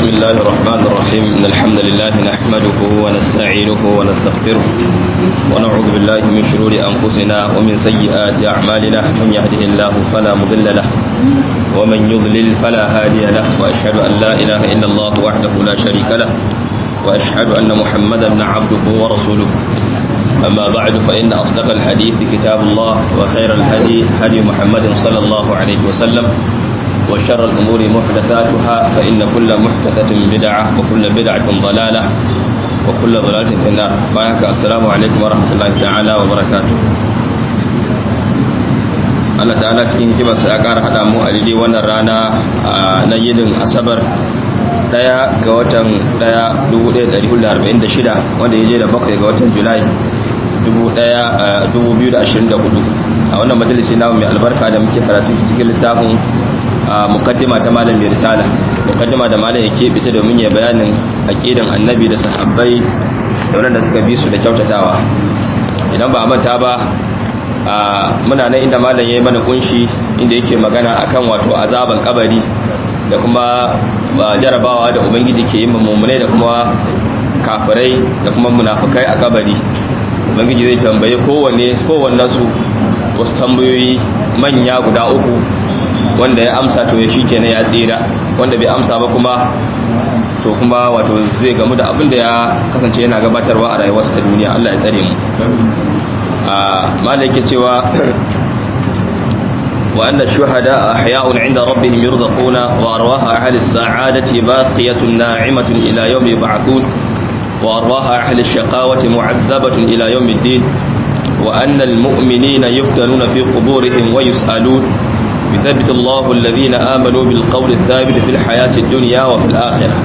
بسم الله الرحمن الرحيم إن الحمد لله نحمده ونستعينه ونستغفره ونعوذ بالله من شرور أنفسنا ومن سيئات أعمالنا من يهده الله فلا مضل له ومن يضلل فلا هادي له وأشهد أن لا إله إلا الله وحده لا شريك له وأشهد أن محمدا عبده ورسوله أما بعد فإن أصدق الحديث كتاب الله وخير الهدي هدي محمد صلى الله عليه وسلم وشر الأمور محدثاتها فإن كل محدثة بدعة وكل بدعة ضلالة وكل ضلالة في النار بارك السلام عليكم ورحمة الله تعالى وبركاته Allah ta'ala cikin hikimarsa ya ƙara haɗa mu a daidai wannan rana na yinin asabar ɗaya ga watan ɗaya 1446 wanda ya je da bakwai ga watan julai 2024 a wannan majalisi namu mai albarka da muke karatu cikin littafin mukaddima ta malam mai risala mukaddima da malam ya keɓe ta domin ya bayanin aqidan annabi da sahabbai da wanda suka bi su da kyautatawa idan ba a manta ba muna nan inda malam ya yi mana kunshi inda yake magana akan wato azaban kabari da kuma jarabawa da ubangiji ke yi mummunai da kuma kafirai da kuma munafukai a kabari ubangiji zai tambaye kowanne kowanne su wasu tambayoyi manya guda uku wanda ya amsa to ya shikenan ya tsira wanda bai amsa ba kuma to kuma wato zai gamu da abin da ya kasance yana gabatarwa a rayuwarsa ta duniya Allah ya tsare mu a malai yake cewa wa anna shuhada ahya'un 'inda rabbihim yurzaquna wa arwaha ahli as-sa'adati baqiyatun na'imatun ila yawmi yub'athun wa arwaha ahli ash-shaqawati mu'adhabatun ila yawmi ad-din wa anna al-mu'minina yuftanuna fi quburihim wa yus'alun يثبت الله الذين آمنوا بالقول الثابت في الحياة الدنيا وفي الآخرة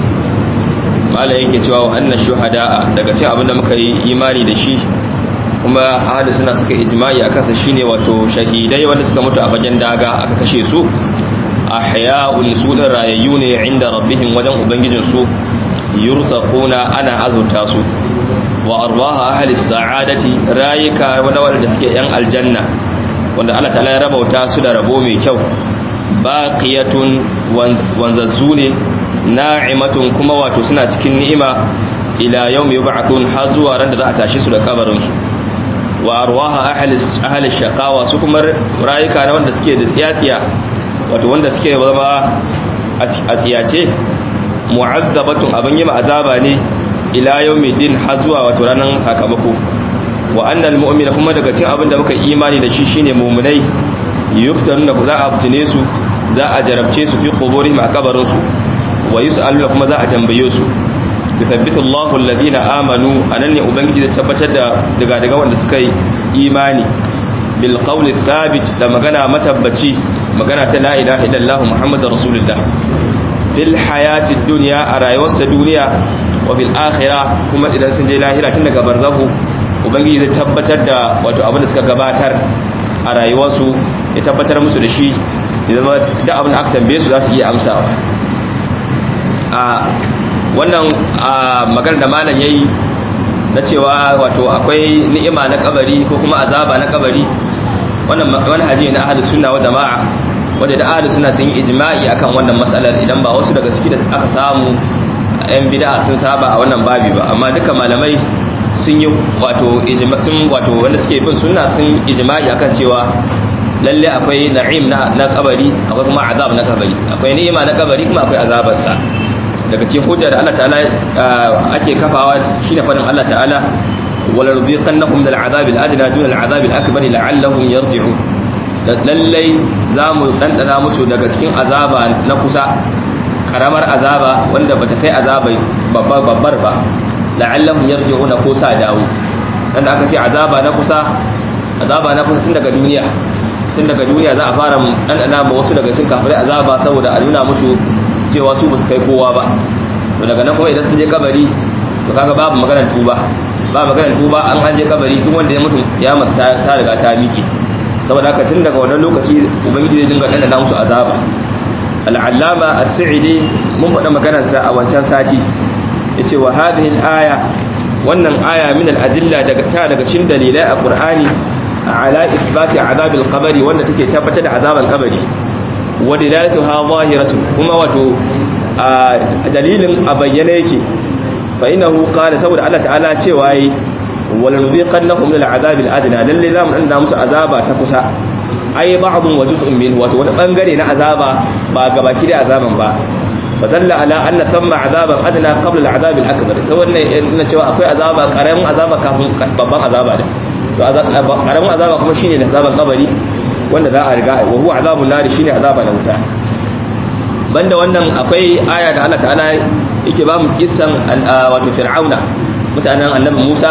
ما لا yake cewa wannan shuhada daga cikin abin da muka yi imani da shi kuma ahli suna suka ijma'i akan sa shine wato shahidai wanda suka mutu a bagen daga aka kashe su ahya'un su da rayayyu ne inda rabbihim wajen ubangijin su yurzaquna ana azurta su wa arwaha ahli sa'adati rayuka wanda suke yan aljanna wanda Allah ta'ala ya rabauta su da rabo mai kyau baqiyatun wanzazzu ne na'imatun kuma wato suna cikin ni'ima ila yawmi yub'athun har zuwa ran da za a tashi su da kabarin su wa arwaha ahli ahli shaqawa su kuma rayuka na wanda suke da tsiyatsiya wato wanda suke zama a tsiyace mu'azzabatun abin yi azaba ne ila yawmi din har zuwa wato ranar sakamako wa annal mu'mina kuma daga cikin abin da muka imani da shi shine mu'minai yuftanuna za a fitine su za a jarabce su fi quburihim a kabarin su wa yus'aluna kuma za a tambaye su yuthabbitu Allahu alladhina amanu anan ne ubangiji zai tabbatar da daga daga wanda suka yi imani bil qawli thabit da magana matabbaci magana ta la ilaha illallah muhammadur rasulullah fil hayatid dunya a rayuwar duniya wa fil akhirah kuma idan sun je lahira tun daga barzahu ubangiji zai tabbatar da wato abin da suka gabatar a rayuwarsu ya tabbatar musu da shi ya zama da abin da aka tambaye su za su iya amsawa a wannan magana da malam yayi na cewa wato akwai ni'ima na kabari ko kuma azaba na kabari wannan manhaji na ahlus sunna wa jama'a wanda da ahlus sunna sun yi ijma'i akan wannan matsalar idan ba wasu daga ciki da aka samu yan bid'a sun saba a wannan babi ba amma duka malamai sun yi wato sun wato wanda suke bin sunna sun ijma'i akan cewa lalle akwai na'im na na kabari akwai kuma azab na kabari akwai ni'ima na kabari kuma akwai azabar sa daga cikin hujja da Allah ta'ala ake kafawa shine fadin Allah ta'ala wala rubiqannahum min al'azab al'adna dun al'azab al'akbar la'allahum yarji'un lalle zamu dandana musu daga cikin azaba na kusa karamar azaba wanda bata kai azabai babbar ba la'allahum yarji'una ko sa dawo dan aka ce azaba na kusa azaba na kusa tun daga duniya tun daga duniya za a fara dan ana ma wasu daga cikin kafirai azaba saboda a nuna musu cewa su ba su kai kowa ba to daga nan kuma idan sun je kabari to kaga babu maganar tuba ba maganar tuba an an je kabari duk wanda ya mutu ya masu ta riga ta miƙe saboda haka tun daga wannan lokaci ubangiji zai dinga dandana musu azaba al'allama as-sa'idi mun faɗa maganarsa a wancan sati yace wa hadhihi al-aya wannan aya min al-adilla daga ta daga cikin dalilai a Qur'ani ala ithbati azab al-qabri wanda take tabbatar da azaban kabari wa dilalatuha zahiratun kuma wato a dalilin a bayyane yake fa innahu qala saboda Allah ta'ala cewa yi wala nuziqannahum min al'azab al'adna lalle zamu danna musu azaba ta kusa ai ba'dun wa juz'un min wato wani bangare na azaba ba gabaki da azaban ba fadalla ala anna thamma azaban adna qabla al'azab al'akbar sai wannan ina cewa akwai azaba karamin azaba kafin babban azaba da to karamin azaba kuma shine da azaban kabari wanda za a riga wa huwa azabun nari shine azaba na wuta banda wannan akwai aya da Allah ta'ala yake ba mu kissan wato fir'auna mutanen annabi Musa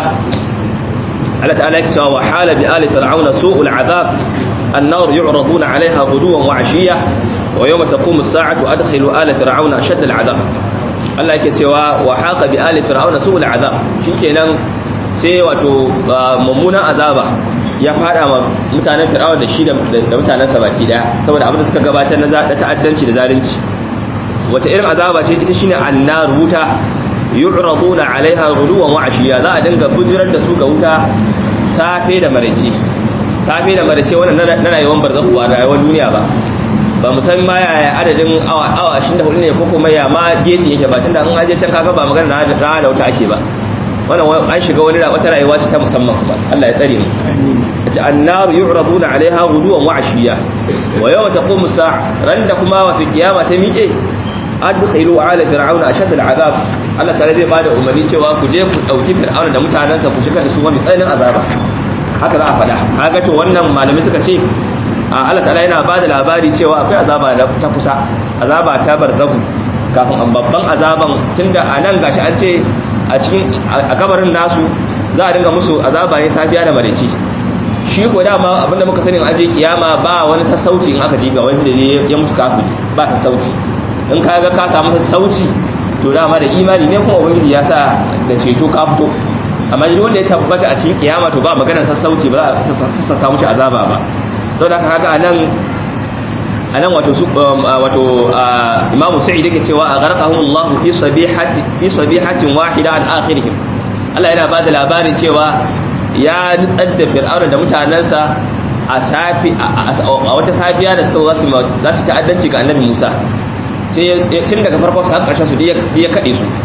Allah ta'ala yake cewa wa hala bi ali fir'auna su'ul azab an-nar yu'raduna 'alayha ghuduwan wa 'ashiyya wa yawma taqumu as-sa'atu adkhilu ala fir'auna ashadda al-'adab Allah yake cewa wa haqa bi ali fir'auna su'ul azab shikenan sai wato mummunan azaba ya fada ma mutanen fir'auna da shi da mutanen sa baki daya saboda abin da suka gabatar na ta'addanci da zalunci wata irin azaba ce ita shine annar wuta yu'raduna 'alaiha ghuduwan wa 'ashiya za a dinga bujirar da su ga wuta safe da maraice safe da maraice wannan na rayuwar barzakhu ba rayuwar duniya ba ba mu san ma yaya adadin awa awa 24 ne ko kuma ya ma geji yake ba tunda an aje can kaga ba magana na da wuta ake ba wannan an shiga wani wata rayuwa ce ta musamman kuma Allah ya tsare mu ta annar yu'raduna 'alaiha ghuduwan wa 'ashiya wa yawma taqumu sa'a randa kuma wa fi kiyama ta miƙe adkhilu ala fir'auna ashad al'azab Allah tare zai bada umarni cewa ku je ku dauki fir'auna da mutanansa ku shiga da su wani tsananin azaba haka za a faɗa kaga to wannan malami suka ce Allah ta'ala yana bada labari cewa akwai azaba da ta kusa azaba ta barzahu kafin an babban azaban tunda a nan gashi an ce a cikin a kabarin nasu za a dinga musu azaba ne safiya da maraice shi ko dama abinda muka sani an je kiyama ba wani sassauci in aka ji ga wanda ya mutu kafiri ba sassauci in ka ga ka samu sassauci to dama da imani ne kuma ubangiji ya sa da ceto ka fito amma duk wanda ya tabbata a cikin kiyama to ba maganar sassauci ba za a sassauta mushi azaba ba saboda haka kaga anan anan wato su wato imamu sa'id yake cewa a gharqahum Allah fi sabihati fi sabihatin wahida an akhirihim Allah yana bada labarin cewa ya nutsar da fir'auna da mutanansa a safi a wata safiya da suka za su za su ta'addanci ga annabi Musa sai tun daga farko su har ƙarshen su ya kaɗe su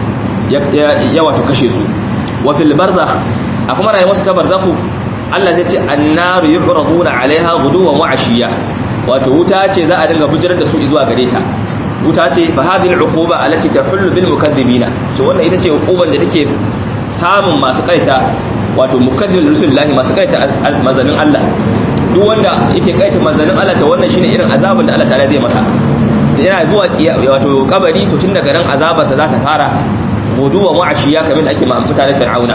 ya wato kashe su wa fil barzakh a kuma rayuwar su ta barzakhu Allah zai ce annaru yu'raduna 'alaiha ghuduwan wa 'ashiyya wato wuta ce za a dinga bujirar da su zuwa gare ta wuta ce fa hadhihi al'uquba allati tahullu bil mukaththibina to wannan ita ce uquban da take samun masu kaita wato mukaththibul rusulillahi masu kaita manzalin Allah duk wanda yake kaita manzalin Allah to wannan shine irin azabin da Allah ta'ala zai masa yana zuwa wato kabari to tun daga nan azabarsa za ta fara guduwa mu'ashiya kamar da ake ma mutanen fir'auna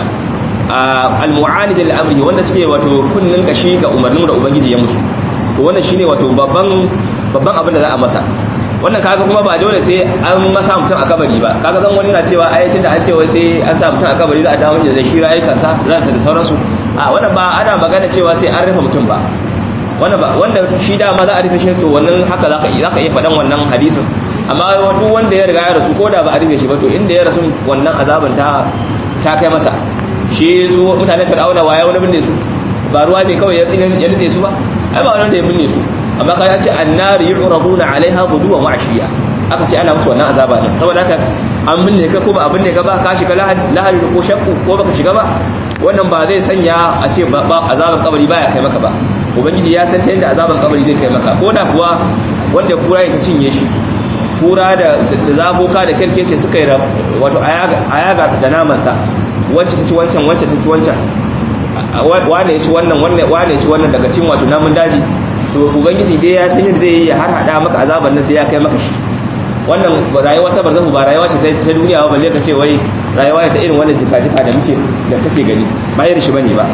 al-mu'anid al-amri wanda suke wato kunnin kashi ga umarnin da ubangiji ya musu to wannan shine wato babban babban abin da za a masa wannan kaga kuma ba dole sai an masa mutum a kabari ba kaga zan wani na cewa ayatin da an ce wai sai an sa mutum a kabari za a dawo da zai shira aikansa ransa da sauransu a wannan ba ana magana cewa sai an rufe mutum ba wanda ba wanda shi dama za a rufe shi so wannan haka zaka zaka iya faɗan wannan hadisin amma duk wanda ya riga ya rasu ko da ba a rufe shi ba to inda ya rasu wannan azaban ta ta kai masa shi su mutanen fir'auna waya wani binne su ba ruwa ne kawai ya tsine ya nutse su ba ai ba wani da ya binne su amma kai ya ce annari yu'raduna 'alaiha ghuduwan wa 'ashiya aka ce ana musu wannan azaba ne saboda haka an binne ka ko ba a binne ka ba ka shiga lahari ko shakku ko baka shiga ba wannan ba zai sanya a ce ba azaban kabari baya kai maka ba ubangiji ya san ta yadda azaban kabari zai kai maka ko da kuwa wanda kura ya cinye shi kura da zaboka da kirkece suka yi wato ayaga da namansa wacce ta ci wancan wacce ta ci wancan wane ya ci wannan wane ya ci wannan daga cin wato namun daji to ubangiji dai ya san yadda zai yi ya har hada maka azaban nan sai ya kai maka shi wannan rayuwa ta barzahu ba rayuwa ce ta duniya ba balle ka ce wai rayuwa ta irin wannan jika-jika da muke da kake gani ba irin shi bane ba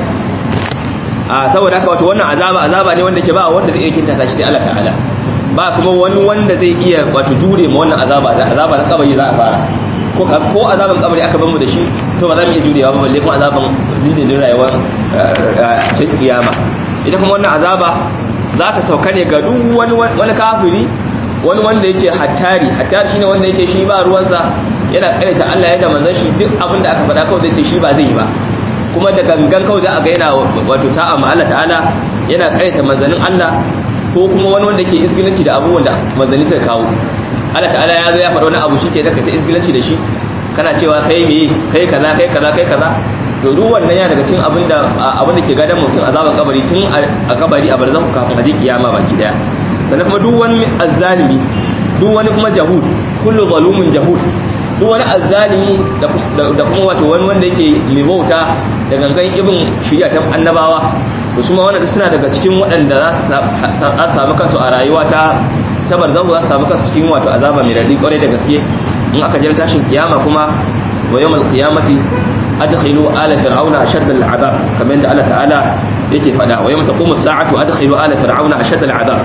a saboda haka wato wannan azaba azaba ne wanda ke ba wanda zai iya kinta shi sai Allah ta'ala ba kuma wani wanda zai iya wato jure ma wannan azaba da azaba na kabari za a fara ko ko azaban kabari aka bar mu da shi to ba za mu iya jurewa ba balle kuma azaban dindindin rayuwar cikin kiyama ita kuma wannan azaba za ta sauka ne ga duk wani wani kafiri wani wanda yake hattari hattari shine wanda yake shi ba ruwansa yana kaita Allah ya da manzon shi duk abin da aka faɗa kawai zai ce shi ba zai yi ba kuma da gangan kawai za a ga yana wato sa'a ma Allah ta'ala yana kaita manzanin Allah ko kuma wani wanda ke isgilanci da abubuwan da manzanni suka kawo Allah ta'ala ya zo ya faɗa wani abu shike da ka ta isgilanci da shi kana cewa kai me kai kaza kai kaza kai kaza to duk wannan ya daga cikin abin da abin da ke gadan mutum azaban kabari tun a kabari a barzan kafin a je kiyama baki daya sannan kuma duk wani azzalimi duk wani kuma jahud kullu zalumin jahud duk wani azzalimi da kuma wato wani wanda yake mai bauta da gangan ibin shirya ta annabawa to su ma wannan suna daga cikin waɗanda za su samu kansu a rayuwa ta ta barzahu za su samu kansu cikin wato azaba mai daɗi ƙwarai da gaske in aka jira tashin kiyama kuma wa yawmal qiyamati adkhilu ala fir'auna ashadda al'adab kamar yadda Allah ta'ala yake faɗa wa yawma taqumu as-sa'atu adkhilu ala fir'auna ashadda al'adab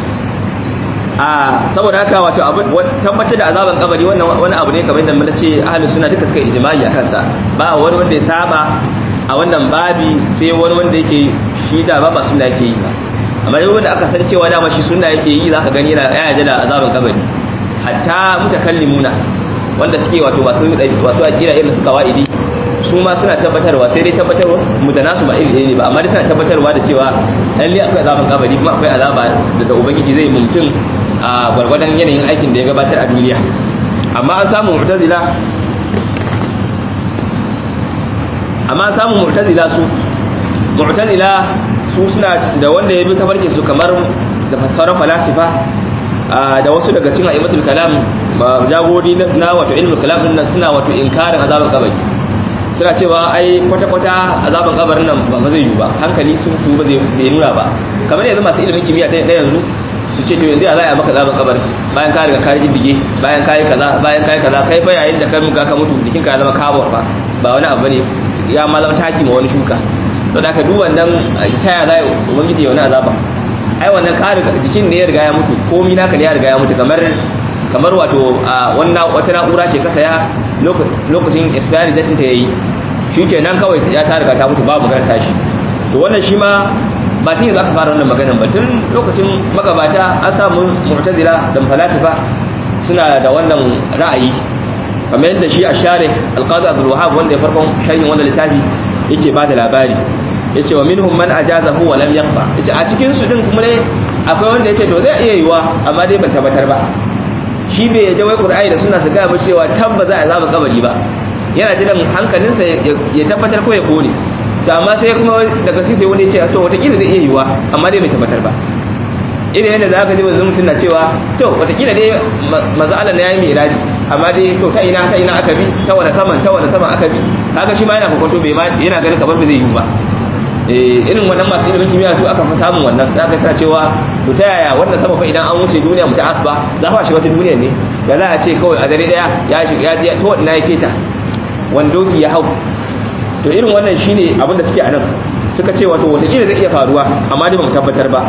a saboda haka wato tabbatar da azaban kabari wannan wani abu ne kamar yadda mun ce ahlus sunna duka suka ijma'i akan sa ba wani wanda ya saba a wannan babi sai wani wanda yake shi da ba ba sunna yake yi ba amma duk wanda aka san cewa dama shi sunna yake yi zaka gani yana ya da azaban kabari hatta mutakallimuna wanda suke wato masu wato akira irin suka wa'idi su ma suna tabbatarwa sai dai tabbatarwa mu da nasu ba iri ne ba amma dai suna tabbatarwa da cewa lalle akwai azaban kabari kuma akwai azaba da ubangiji zai mutum a gwargwadon yanayin aikin da ya gabatar a duniya amma an samu mu'tazila amma an samu mu'tazila su mu'tazila su suna da wanda ya bi tafarkin su kamar da fassarar falasifa da wasu daga cikin aimatul kalam jagori na wato ilmul kalam din nan suna wato inkarin azaban kabari suna cewa ai kwata-kwata azaban kabarin nan ba zai yi ba hankali sun su ba zai nuna ba kamar yanzu masu ilimin kimiyya ta yanzu su ce to yanzu ya za a maka azaban kabari bayan ka riga ka riddige bayan ka yi kaza bayan ka yi kaza kai fa yayin da ka muka ka mutu jikin ka zama kabur fa ba wani abu ne ya ma zama taki ma wani shuka to da ka duk wannan ta ya za a ubangiji ya wani azaba ai wannan ka riga jikin ne ya riga ya mutu komi naka ne ya riga ya mutu kamar kamar wato wannan wata na'ura ce ka saya lokacin expiry date ta yayi shi kenan kawai ya ta riga ta mutu babu magana tashi to wannan shi ma ba tun za ka fara wannan maganan ba tun lokacin magabata an samu mu'tazila da falasifa suna da wannan ra'ayi kamar yadda shi a share alqazi abdul wahab wanda ya farkon sharhin wannan littafi yake ba da labari yace wa minhum man ajazahu wa lam yaqfa yace a cikin su din kuma ne akwai wanda yace to zai iya yiwa amma dai ban tabbatar ba shi bai yadda wai qur'ani da sunna su ga ba cewa tabba za a zama kabari ba yana jiran hankalinsa ya tabbatar ko ya kone to amma sai kuma daga sai wani ya ce to watakila zai iya yiwa amma dai bai tabbatar ba irin yadda za ka ji wanzu mutum na cewa to watakila dai maza Allah na yayi mai iraji amma dai to ta ina ta ina aka bi ta wani saman ta wani saman aka bi kaga shi ma yana kokonto bai ma yana ganin kamar ba zai yi ba eh irin wannan masu ilimin kimiyya su aka fi samun wannan za ka sa cewa to ta yaya wannan sama fa idan an wuce duniya mu ta asba za fa shi wata duniya ne da za a ce kawai a dare daya ya shi ya je to ina yake ta wandoki ya hau to irin wannan shine abin da suke a nan suka ce wato wata zai iya faruwa amma dai ba mu tabbatar ba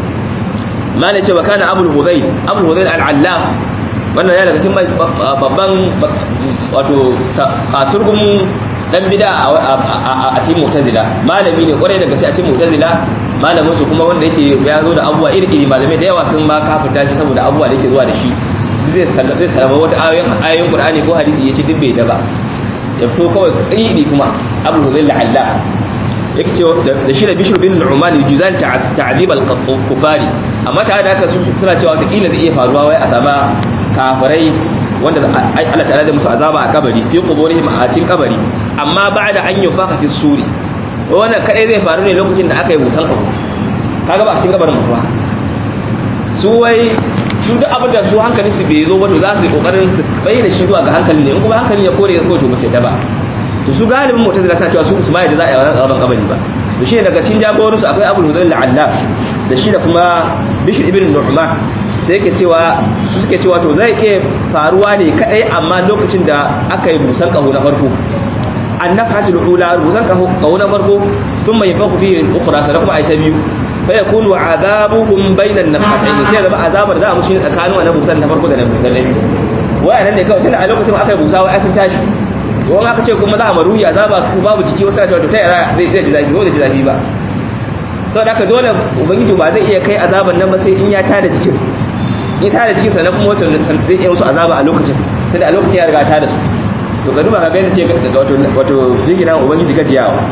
ma ne cewa kana abul hudayl abul hudayl al-allaf wannan ya daga cikin babban wato kasurgun dan bida a cikin mu'tazila malami ne kwarai daga sai a cikin mu'tazila malamin su kuma wanda yake ya zo da abubuwa iri iri malamai da yawa sun ma kafirta shi saboda abubuwa da yake zuwa da shi zai zai sarrafa wata ayoyin ayoyin qur'ani ko hadisi yace duk bai da ba ya fito kawai iri kuma abu hudayl al-allaf yake ce da shi da bishr bin nu'man yujizan ta'dib al-kufari amma tare da haka suna cewa wata kila zai iya faruwa wai a sama kafirai wanda Allah ta'ala da musu azaba a kabari fi quburihim a cikin kabari amma ba'da an yufaka fi suri wannan kadai zai faru ne lokacin da aka yi busan kafu kaga ba a cikin kabarin mutuwa su wai su duk abin da su hankalin su bai zo ba to za su yi kokarin su bayyana shi zuwa ga hankalin ne in kuma hankalin ya kore ya so to ba sai ta ba to su galibin mu'tazila ta cewa su su mai da za a yi wannan azaban kabari ba to shi daga cikin jagorin su akwai Abu Hudayl al-Allaf da shi da kuma Bishr ibn Nu'man sai yake cewa su suke cewa to zai iya faruwa ne kadai amma lokacin da aka yi busan kaho na farko annafatul ula busan kaho na farko thumma yafaku fihi al-ukhra sai kuma ai ta biyu fa yakunu azabuhum bainan nafatayn sai zama azabar za mu shi tsakanin wannan busan na farko da na busan na biyu wayannan ne kawai tunda a lokacin aka yi busa wai sun tashi wani aka ce kuma za a maruhi azaba ku babu jiki wasu cewa to ta yara zai ji zafi ko da ji zafi ba sau da aka dole ubangiji ba zai iya kai azaban nan ba sai in ya tada jikin in tada jikin sannan kuma wata zai iya musu azaba a lokacin tunda a lokacin ya riga tada su to ka duba ka ga yadda ce wato wato jingina ubangiji gajiyawa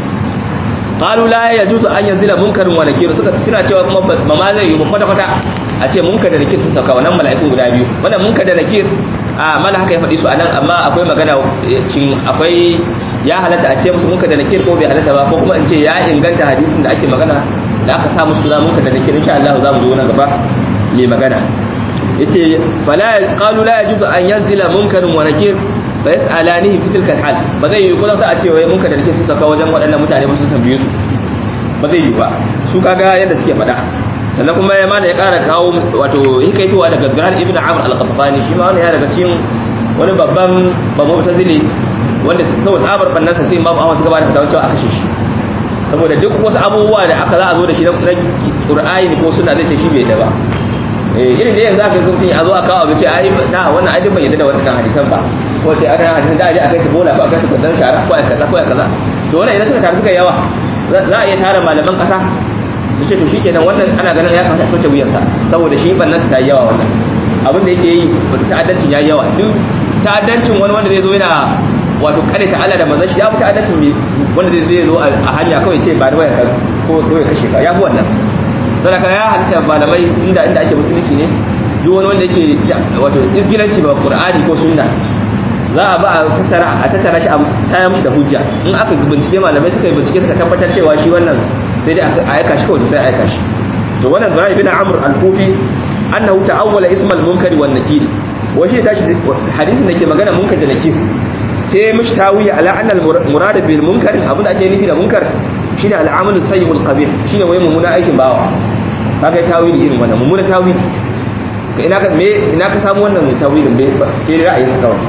qalu la yajuzu an yanzila munkarun wa nakir suka suna cewa kuma ba ma zai yi kwata kwata a ce munkar da nakir sun sauka wannan mala'ikun guda biyu wannan munkar da nakir a mana haka ya faɗi su anan amma akwai magana cin akwai ya halatta a ce musu munkar da nakir ko bai halatta ba ko kuma in ce ya inganta hadisin da ake magana da aka sa musu suna munkar da nakir insha Allah za mu zo nan gaba mai magana yace fala qalu la yajuzu an yanzila munkarun wa nakir fa yas'alanihi fi tilka hal ba zai yi kuma a ce wai munkar da nakir sun sauka wajen waɗannan mutane ba sun tambaye su ba zai yi ba su kaga yadda suke faɗa sannan kuma ya mana ya ƙara kawo wato hikaitowa daga Gazgar ibn Amr al-Qattani shi ma wannan ya daga cikin wani babban babu tazili wanda saboda tsabar bannansa sai Imam Ahmad suka bada fatawa cewa a kashe shi saboda duk wasu abubuwa da aka za a zo da shi na Qur'ani ko sunna zai ce shi bai da ba eh irin da yanzu aka zo mutum a zo a kawo abu ce ai na wannan ai bai yadda da wannan hadisan ba ko ce ana hadisan da aje a kai ta bola ko a kai ta kudan shara ko a kaza ko a kaza to wannan idan suka taru suka yawa za a iya tara malaman kasa su ce to shi kenan wannan ana ganin ya kamata a soke wuyansa saboda shi bannan su ta yi yawa wannan abin da yake yi ta'addancin ya yi yawa duk ta'addancin wani wanda zai zo yana wato kare ta Allah da manzon shi ya fi ta'addancin mai wanda zai zo a hanya kawai ce ba da wayar ko ko ya kashe ka ya fi wannan saboda ya halitta malamai inda inda ake musulunci ne duk wani wanda yake wato isgilanci ba qur'ani ko sunna za a ba a tattara a tattara shi a tayar mishi da hujja in aka bincike malamai suka yi bincike suka tabbatar cewa shi wannan sai dai a aika shi kawai sai a aika shi to wannan Ibrahim bin Amr al-Kufi annahu ta'awwala ismal munkari wan nakiri wa shi tashi hadisin da ke magana munkar da nakir sai mishi tawiya ala anna al-murad bil munkar abin da ake nufi da munkar shine al-amalu sayyibul qabih shine wai mummuna aikin bawa kaga tawili irin wannan mummuna tawili ina ka me ina ka samu wannan tawilin bai sai ra'ayi sa kawai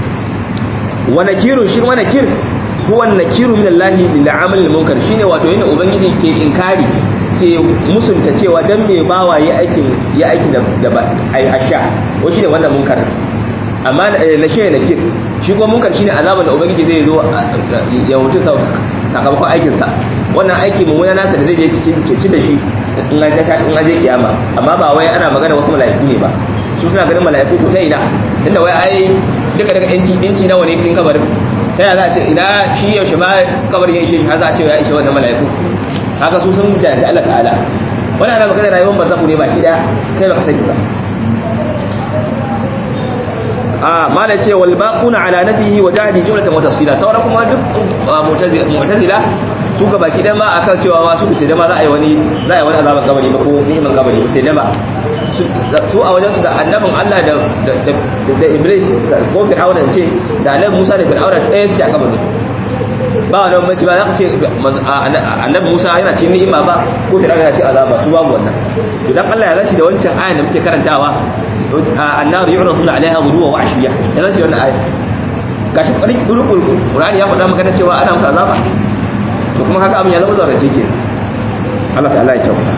wa nakirun shi wa nakir huwa nakiru min Allah lil amal al munkar shine wato yana ubangiji ke inkari ke musunta cewa dan me bawa ya aikin ya aikin da ai asha ko shine wannan munkar amma na shi nakir shi kuma munkar shine azaban da ubangiji zai zo ya mutu sakamakon aikin sa wannan aiki mummuna nasa da zai je ci da shi in an ta in an je kiyama amma ba wai ana magana wasu mala'iku ne ba su suna ganin mala'iku to ta ina inda wai ai duka daga inci inci nawa ne cikin kabarin ta yaya za a ce ina shi yaushe ma kabarin ya ishe shi har za a ce ya ishe wannan mala'iku haka su sun jahilci Allah ta'ala wannan ana magana rayuwar barzaku ne baki daya kai baka sani ba a mala ce wal baquna ala nafihi wa jahdi jumlatan wa tafsila sauran kuma duk mu'tazila su ga baki dan ma akan cewa ma su sai da ma za a yi wani za a yi wani azaban kabari ba ko ni'iman kabari ba sai da ba su a wajen su da annabin Allah da da Iblis ko Fir'auna ce da annabi Musa da Fir'auna ɗaya su a kabarin ba wani bambanci ba za ka ce annabi Musa yana cikin ni'ima ba ko Fir'auna yana cikin azaba su babu wannan to dan Allah ya zaci da wancan ayan da muke karantawa annar yu'raduna alaiha ghuduwa wa ashiya ya zaci wannan aya gashi kwarin durukul Qur'ani ya faɗa maka cewa ana musu azaba to kuma haka abin ya zama zaurace ke Allah ta'ala ya kyauta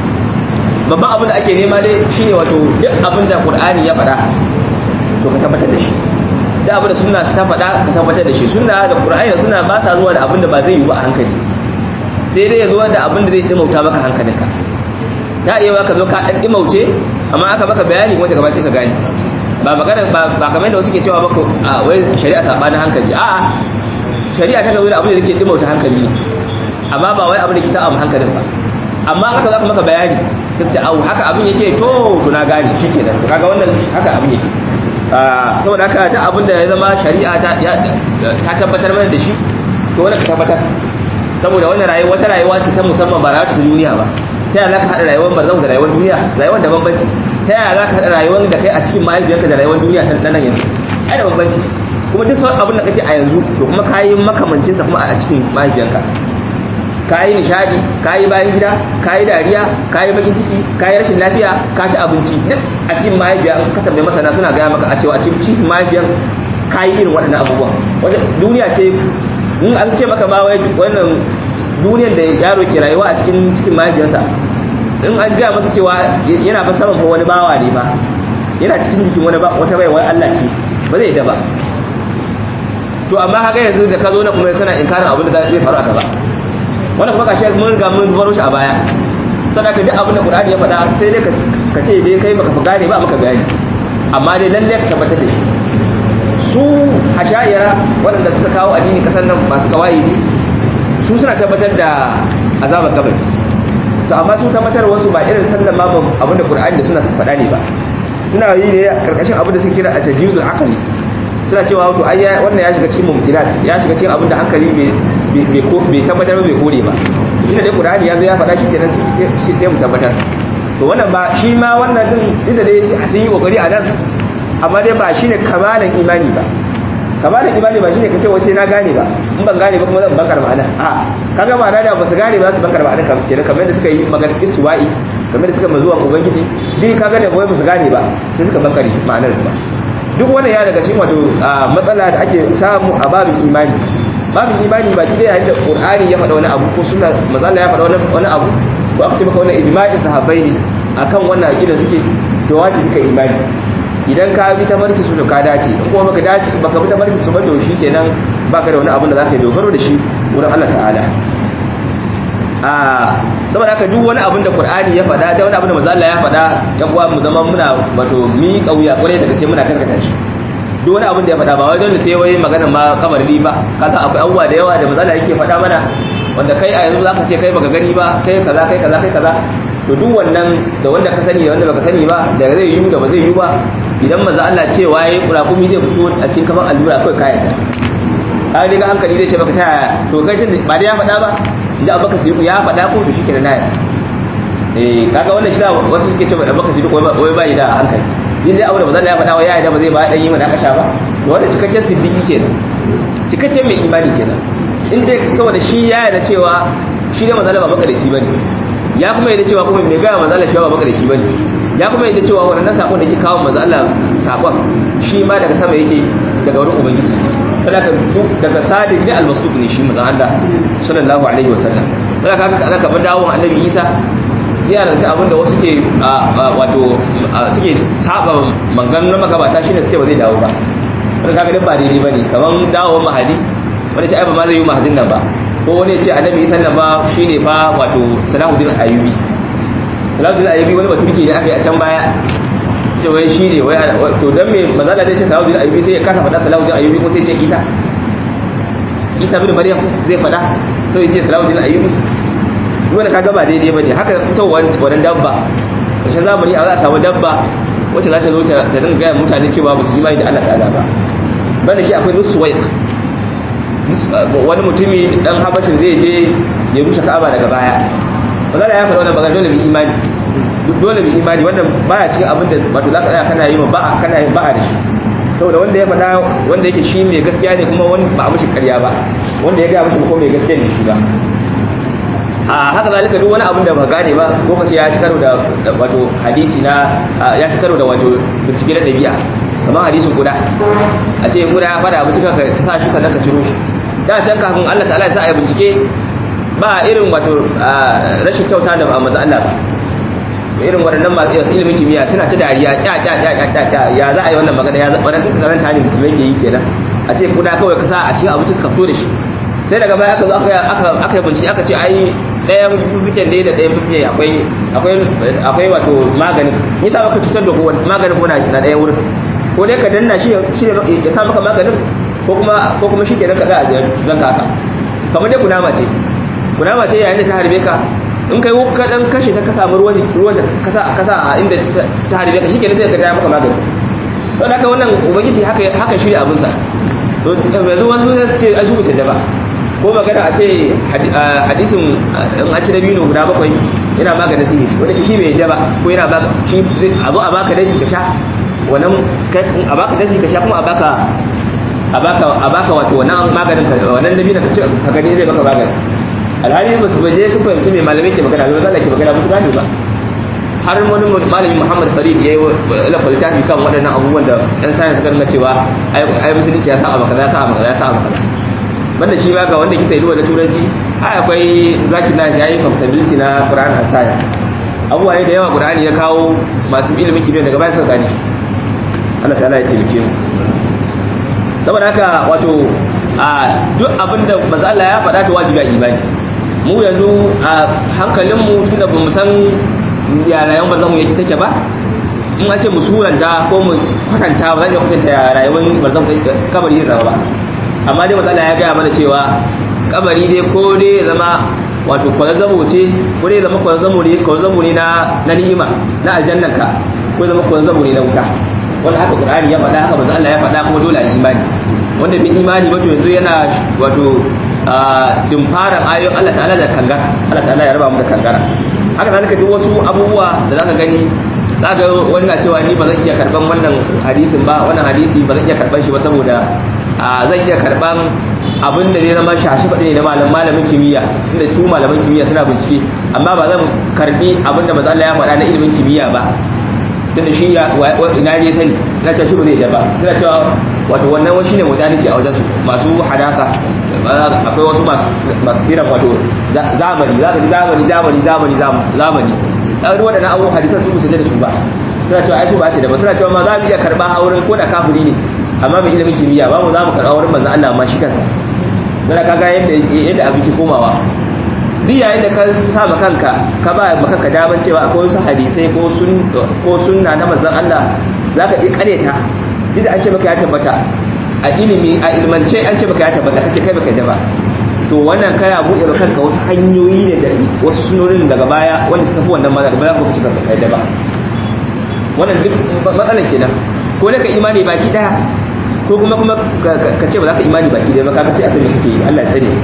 babban abin da ake nema dai shine wato duk abin da Qur'ani ya faɗa to ka tabbatar da shi da abin da sunna ta faɗa ka tabbatar da shi sunna da Qur'ani suna ba sa zuwa da abin da ba zai yi ba a hankali sai dai ya zo da abin da zai dimauta maka hankalinka ta iya ka zo ka dan dimauce amma aka maka bayani kuma daga sai ka gane ba magana ba kamar yadda wasu ke cewa maka wai shari'a sabanin hankali a'a shari'a ta zo da abin da yake dimauta hankali amma ba wai abin da ke sa hankalin ba amma aka zaka maka bayani kace au haka abin yake to to na gane shikenan to kaga wannan haka abin yake saboda haka ta abin da ya zama shari'a ta ta tabbatar mana da shi to wannan ka tabbatar saboda wannan rayuwa wata rayuwa ce ta musamman ba rayuwa ta duniya ba ta yaya zaka hada rayuwar barzau da rayuwar duniya rayuwar da bambanci ta yaya zaka hada rayuwar da kai a cikin mahaifiyarka da rayuwar duniya ta nan yanzu ai da bambanci kuma duk sauran abin da kake a yanzu to kuma kayi makamancin sa kuma a cikin mahaifiyarka kayi nishadi kayi bayan gida kayi dariya kayi bakin ciki kayi rashin lafiya ka ci abinci duk a cikin mahaifiya ka tambaye masana suna gaya maka a cewa a cikin mahaifiyar kayi irin waɗannan abubuwa wata duniya ce in an ce maka ma wai wannan duniyar da yaro ke rayuwa a cikin cikin mahaifiyarsa in an gaya masa cewa yana fa saman wani bawa ne ba yana cikin jikin wani wata baiwar Allah ce ba zai da ba to amma haka yanzu da ka zo na kuma kana inkarin abin da zai faru a gaba wannan kuma kashi mun riga mun baro shi a baya sadaka duk abin da Qur'ani ya faɗa sai dai ka ce dai kai baka gane ba maka bayani amma dai lalle ka tabbatar da shi su asha'ira waɗanda suka kawo addini kasar nan masu kawai su suna tabbatar da azabar kabari to amma su tabbatar wasu ba irin sallan ma abin da Qur'ani da suna faɗa ne ba suna yi ne karkashin abin da suke kira a tajizul aqli suna cewa to ai wannan ya shiga cikin mumkinat ya shiga cikin abin da hankali bai tabbatar ba bai kore ba shi da dai Qur'ani ya zo ya faɗa shi kenan shi sai mu tabbatar to wannan ba shi ma wannan din inda dai sun yi kokari a nan amma dai ba shine kamalan imani ba kamalan imani ba shine kace wai sai na gane ba in ban gane ba kuma zan bankar ma'ana a kaga ma'ana da ba su gane ba su bankar ma'ana kamar kenan kamar da suka yi magana istiwa'i kamar da suka mazuwa ubangiji duk kaga da wai ba su gane ba sai suka bankare ma'anar ba duk wannan ya daga cikin wato matsala da ake samu a babin imani babin imani ba kidai yayin da qur'ani ya faɗa wani abu ko sunna manzo ya faɗa wani abu ko aka ce maka wannan ijma'i sahabbai ne akan wannan aqida suke to wajibi ka imani idan ka bi ta barki su to ka dace in kuma baka dace baka bi ta barki su ba to shikenan baka da wani abin da zaka yi dogaro da shi wurin Allah ta'ala a saboda haka duk wani abin da Qur'ani ya faɗa da wani abin da manzo Allah ya faɗa yan uwa mu zama muna wato mi kauya kwarai da gaske muna karkata shi duk wani abin da ya faɗa ba wai dole sai wai magana ma kabari ba kaga akwai abubuwa da yawa da manzo Allah yake faɗa mana wanda kai a yanzu zaka ce kai baka gani ba kai kaza kai kaza kai kaza to duk wannan da wanda ka sani da wanda baka sani ba da zai yi da ba zai yi ba idan manzo Allah ce waye kurakumi zai fito a cikin kafan allura kai kayan ka ga hankali zai ce baka ta to kai tun ba da ya faɗa ba idan abaka sai ya faɗa ko to shikenan na eh kaga wannan shi wasu suke ce abaka sai wai bai da hankali yin dai abu da manzo Allah ya faɗa wa ya da ba zai ba dan yi mana kasha ba to wannan cikakken siddiqi kenan cikakken mai imani kenan in dai saboda shi ya yarda cewa shi da manzo Allah ba makarici bane ya kuma yadda cewa kuma mai gaya manzo Allah shi ba makarici bane ya kuma yadda cewa wannan sakon da ke kawo manzo Allah sakon shi ma daga sama yake daga wurin ubangiji saboda duk daga sadiq ne al-masduq ne shi manzo Allah sallallahu alaihi wasallam saboda kaga kaga kamar dawon annabi Isa ya ranta abin da wasu ke wato suke saba maganganun magabata shine su ce ba zai dawo ba saboda kaga duk ba daidai bane kamar dawon mahadi wanda ce ai ba ma zai yi mahadin nan ba ko wani ce annabi isa nan ba shine fa wato salahuddin ayyubi salahuddin ayyubi wani baturki ne aka yi a can baya ce wai shi ne wai to dan me manzo Allah zai ce salahuddin ayyubi sai ya kasa faɗa salahuddin ayyubi ko sai ce isa isa bin maryam zai faɗa sai ya ce salahuddin ayyubi wanda kaga ba daidai bane haka fitowar wannan dabba kashin zamani a za a samu dabba wacce za ta zo ta dinga gaya mutane cewa ba su imani da Allah ta'ala ba banda shi akwai nuswaiq wani mutumi dan habashin zai je ya rushe ka'aba daga baya ba za ya faɗa wannan magana dole mu imani dole mu imani wannan baya cikin abin da wato zaka tsaya kana yi ma ba'a kana yin ba'a da shi saboda wanda ya faɗa wanda yake shi mai gaskiya ne kuma wani ba a mishi ƙarya ba wanda ya ga mishi ko mai gaskiya ne shi ba a haka zalika duk wani abin da ba gane ba ko kace ya ci karo da wato hadisi na ya ci karo da wato bincike na dabi'a kamar hadisin guda a ce guda ya fada abinci ka sa shi sannan ka ciro shi da can kafin Allah ta'ala ya sa a bincike ba irin wato rashin kyauta da manzo Allah ba irin waɗannan masu yasu ilimin kimiyya suna ta dariya ya ya ya ya ya ya za a yi wannan magana ya wannan karanta ne mutum yake yi kenan a ce guda kawai ka sa a cikin abincin ka fito da shi sai daga baya aka zo aka aka yi bincike aka ce ai ɗayan fifiken ne da ɗayan fifiken akwai akwai akwai wato maganin ni sa maka cutar da kowa maganin ko na ɗayan wurin ko dai ka danna shi shi ne ya sa maka maganin ko kuma ko kuma shi kenan ka za a zanka haka kamar dai kunama ce kunama ce yayin da ta harbe ka in kai ka dan kashe ta ka samu ruwan ruwan da ka sa ka sa a inda ta harbe ka shi kenan sai ka ta maka magani don haka wannan ubangiji haka haka shi abin sa to yanzu wasu sai ce a su sai ba ko magana a ce hadisin in a ci dabino guda bakwai yana maganin sihiri wanda shi bai yadda ba ko yana baka shi a zo a baka dafi ka sha wannan a baka dafi ka sha kuma a baka a baka a baka wato wannan maganin ka wannan dabino ka ci ka gani zai baka magani alhali ba su baje su fahimci mai malamai ke magana ba zai ke magana ba su gane ba har wani malami Muhammad Farid ya yi lafa littafi kan waɗannan abubuwan da ɗan sayan suka nuna cewa ai musulunci ya sa abu kaza ya sa abu kaza ya sa abu kaza banda shi ba ga wanda kisa yi da turanci ai akwai zaki na yayi compatibility na Quran and Science abubuwa ne da yawa Qur'ani ya kawo masu ilimin kimiyya daga baya suka gane Allah ta'ala ya taimake mu saboda haka wato a duk abin da manzo Allah ya faɗa ta wajibi a imani mu yanzu a hankalin mu tunda bamu san ya rayuwar manzo mu yake take ba in an ce mu suranta ko mu kwatanta ba zan iya kwatanta ya rayuwar manzo kabari yin rawa ba amma dai matsala ya gaya mana cewa kabari dai ko dai ya zama wato kwazazzabo ce ko ne zama kwazazzabo ne kwazazzabo ne na na ni'ima na aljannanka ko zama kwazazzabo ne na wuta wanda haka qur'ani ya faɗa haka manzo Allah ya faɗa kuma dole a imani wanda bai imani ba to yanzu yana wato dimfaran ayoyin Allah ta'ala da kangara Allah ta'ala ya raba mu da kangara haka zalika duk wasu abubuwa da zaka gani zaka wani na cewa ni ba zan iya karban wannan hadisin ba wannan hadisi ba zan iya karban shi ba saboda zan iya karban abin da zai zama shashi faɗi ne na malam malamin kimiyya inda su malaman kimiyya suna bincike amma ba zan karbi abin da maza ya faɗa na ilimin kimiyya ba tunda shi ya ina je sani na ce shi ba zai da ba suna cewa wato wannan wani shine modernity a wajen su masu hadasa akwai wasu masu masu kiran wato zamani zamani zamani zamani zamani zamani dan waɗannan abubuwan hadisan su musulmi da su ba suna cewa ai su ba ce da ba suna cewa ma za mu iya karba a wurin ko da kafiri ne amma mai ilimin kimiyya ba mu za mu karɓa wurin manzo Allah ma shi kansa dan kaga yadda yadda abin ki komawa duk yayin da ka sa ma kanka ka ba ma kanka daman cewa akwai wasu hadisai ko sun ko sunna na manzon Allah zaka iya kareta duk da an ce maka ya tabbata a ilimi a ilmance an ce maka ya tabbata kace kai baka da ba to wannan kana buɗe ma kanka wasu hanyoyi ne da wasu sunonin daga baya wanda suka fi wannan mazhar ba za ku ci kanka kai da ba wannan duk matsalan kenan ko da ka imani baki daya ko kuma kuma ka ce ba za ka imani baki daya ba ka sai a sani kake Allah ya tsare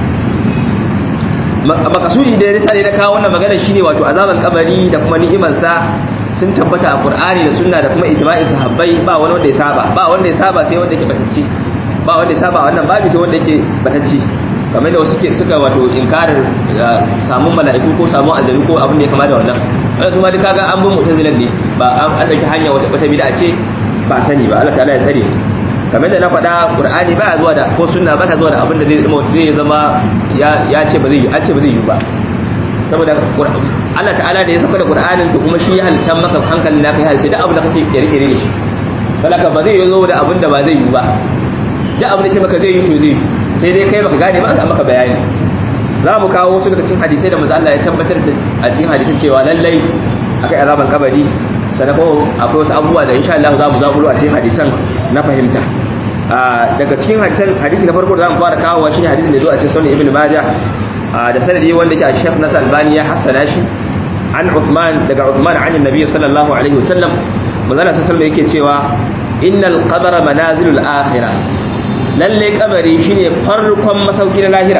makasudi da ya risa ne na kawo wannan magana shine wato azaban kabari da kuma ni'iman sa sun tabbata a Qur'ani da sunna da kuma ijma'in sahabbai ba wani wanda ya saba ba wanda ya saba sai wanda yake batacci ba wanda ya saba wannan babu sai wanda yake batacci kamar da wasu ke suka wato inkarin samun mala'iku ko samun aljanu ko abin da ya kama da wannan wannan su ma duka ga an bin mutazilan ne ba an dauki hanya wata wata bid'a ce ba sani ba Allah ta'ala ya tsare kamar da na faɗa Qur'ani ba zuwa da ko sunna ba ta zuwa da abin da zai zama zai zama ya ya ce ba zai yi an ce ba zai yi ba saboda Allah ta'ala da ya saka da Qur'anin to kuma shi ya halitta maka hankalin naka ya halitta duk abin da kake kire-kire da shi saboda ba zai zo da abin da ba zai yi ba duk abin da ce maka zai yi to zai yi sai dai kai baka gane ba a maka bayani za mu kawo wasu daga cikin hadisai da manzo Allah ya tabbatar da a cikin hadisin cewa lallai akai azaban kabari sannan ko akwai wasu abubuwa da insha Allah za mu zaburo a cikin hadisan na fahimta daga cikin hadisan hadisi na farko da za mu fara kawo shine hadisin da zo a cikin sunan ibn majah da sanadi wanda yake a Sheikh Nasr Albani ya hassana shi an Uthman daga Uthman an Annabi sallallahu alaihi wasallam manzo Allah sallallahu alaihi yake cewa innal qabra manazilul akhirah lalle kabari shine farkon masauki na lahira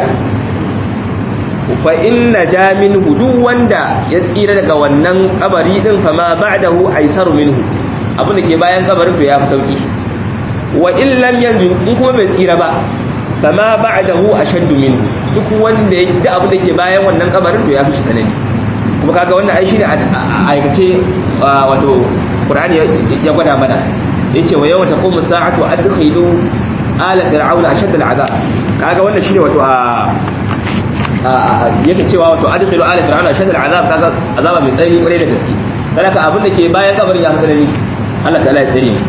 fa inna jamin hudu wanda ya tsira daga wannan kabari din fa ma ba'dahu aisaru minhu abin da ke bayan kabarin to ya fi sauki wa in lam yanju in kuma bai tsira ba fa ma ba'dahu ashaddu minhu duk wanda ya da abin da ke bayan wannan kabarin to ya fi tsanani kuma kaga wannan ai shine aikace wato qur'ani ya gwada mana yace wa yawma taqumu sa'atu adkhilu ala fir'auna ashad al'azab kaga wannan shine wato a yake cewa wato adkhilu ala fir'auna ashad al'azab kaga azaba mai tsanani kwarai da gaske saboda abin da ke bayan kabarin ya tsanani Allah ta'ala ya tsare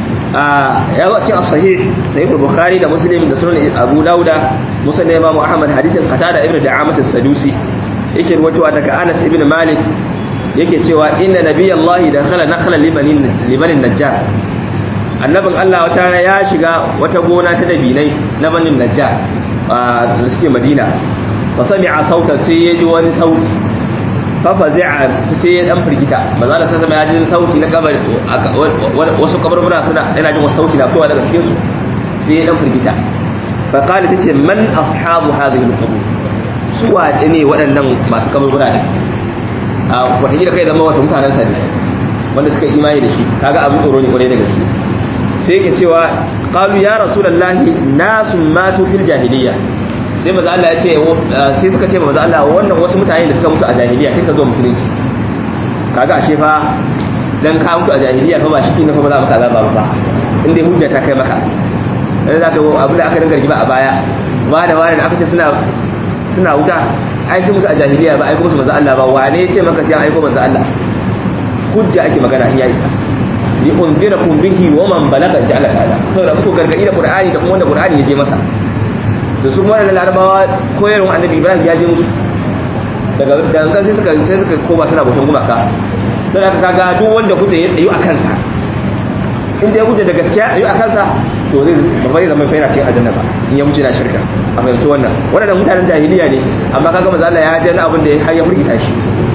ya zo cikin sahih sahih bukhari da muslim da sunan abu dauda musnad imam ahmad hadisin qatada ibnu da'amat as-sadusi yake ruwatowa daga anas ibn malik yake cewa inna nabiyallahi dakhala nakhla limanin limanin najjar annabin Allah wata ya shiga wata gona ta dabinai na banin najjar da suke madina fa sami'a sautan sai ya ji wani sauti fa fazi'a sai ya dan firgita manzo Allah sai ya ji sauti na kabar wasu kaburbura suna yana jin wasu sauti na fitowa daga cikin su sai ya dan firgita fa qala tace man ashabu hadhihi al-qubur su wa ne waɗannan masu kaburbura ne a wata gida kai zama wata mutanen sa ne wanda suka imani da shi kaga abin tsoro ne kwarai da gaske sai ke cewa qalu ya rasulullahi nasu matu fil jahiliya sai maza Allah ya ce sai suka ce maza Allah wannan wasu mutane da suka mutu a jahiliya kin ka zo musulunci kaga ashe fa dan ka mutu a jahiliya fa ba shi ne fa ba za maka azaba ba inda hujja ta kai maka dan zaka abin da aka dinga rigima a baya ba da wani da aka ce suna suna wuta ai sun mutu a jahiliya ba ai kuma su maza Allah ba wane ya ce maka sai an aiko maza Allah hujja ake magana in ya isa li unzirakum bihi wa man balaga ja'ala ta'ala saboda muku gargadi da qur'ani da kuma wanda qur'ani ya je masa to su wannan larabawa koyarwar annabi ibrahim ya je musu daga daga sai suka sai suka koma suna bautan gumaka don haka kaga duk wanda kuta ya tsayu a kansa inda ya kuta da gaskiya tsayu a kansa to to zai ba zai zama fa yana cikin aljanna ba in ya mutu na shirka a fahimci wannan wannan mutanen jahiliya ne amma kaga manzo Allah ya jana abin da ya har ya murgita shi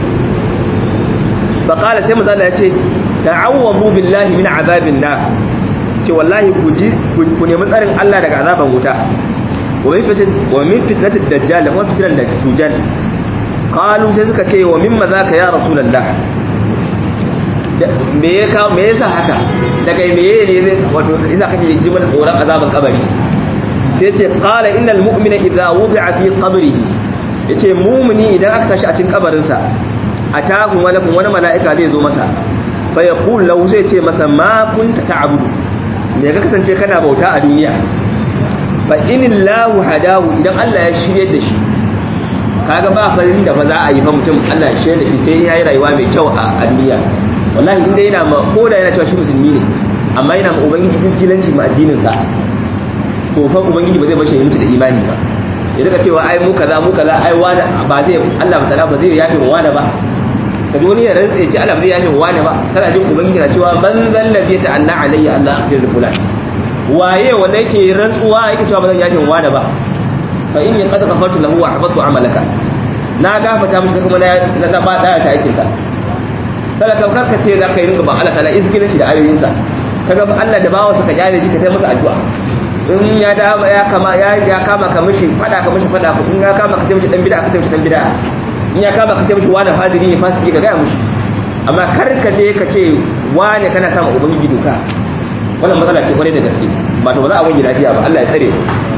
fa qala sai manzo Allah ya ce ta'awwadu billahi min azabin nar ce wallahi ku ji ku nemi tsarin Allah daga azaban wuta wa min fitin wa min fitnatid dajjal da kuma fitnan dajjal qalu sai suka ce wa mimma zaka ya rasulullah me ya kawo me yasa haka daga me ne zai wato isa kake ji mana tsoron azaban kabari sai ce qala innal mu'mina idza wudi'a fi qabrihi yace mu'mini idan aka tashi a cikin kabarin sa atahu malakun wani mala'ika zai zo masa fa yaqul lahu zai ce masa ma kunta ta'budu me ka kasance kana bauta a duniya fa inillahu hadahu idan Allah ya shirye da shi kaga ba farin da ba za a yi fa mutum Allah ya shirye da shi sai ya yi rayuwa mai kyau a duniya wallahi inda yana ma ko da yana cewa shi musulmi ne amma yana ma ubangiji fiskilanci ma addinin sa to fa ubangiji ba zai bashi ya mutu da imani ba ya daga cewa ai mu kaza mu kaza ai wani ba zai Allah ba ba zai yafe mu wani ba ka ji wani ya rantsa ce Allah ba zai yafe mu wani ba kana jin ubangiji na cewa ban zallabi ta anna alayya Allah akhir fulan waye wanda yake rantsuwa yake cewa ba zan yafe mu wani ba fa inni qad ghafartu lahu wa ahbatu amalaka na gafata mishi kuma na na ba da ta aikin ka kada ka karka ce za ka yi rinka ba Allah ta'ala izgilanci da ayoyinsa kaga ba Allah da bawa ka kyale shi ka sai masa addu'a in ya da ya kama ya ya kama ka mishi fada ka mishi fada in ya kama ka sai mishi dan bid'a ka sai mishi dan bid'a in ya kama ka sai mishi wani fadiri ne fasiki ka ga mishi amma kar ka je ka ce wani kana sama ubangiji doka wannan matsala ce kwarai da gaske ba to ba za a wani lafiya ba Allah ya tsare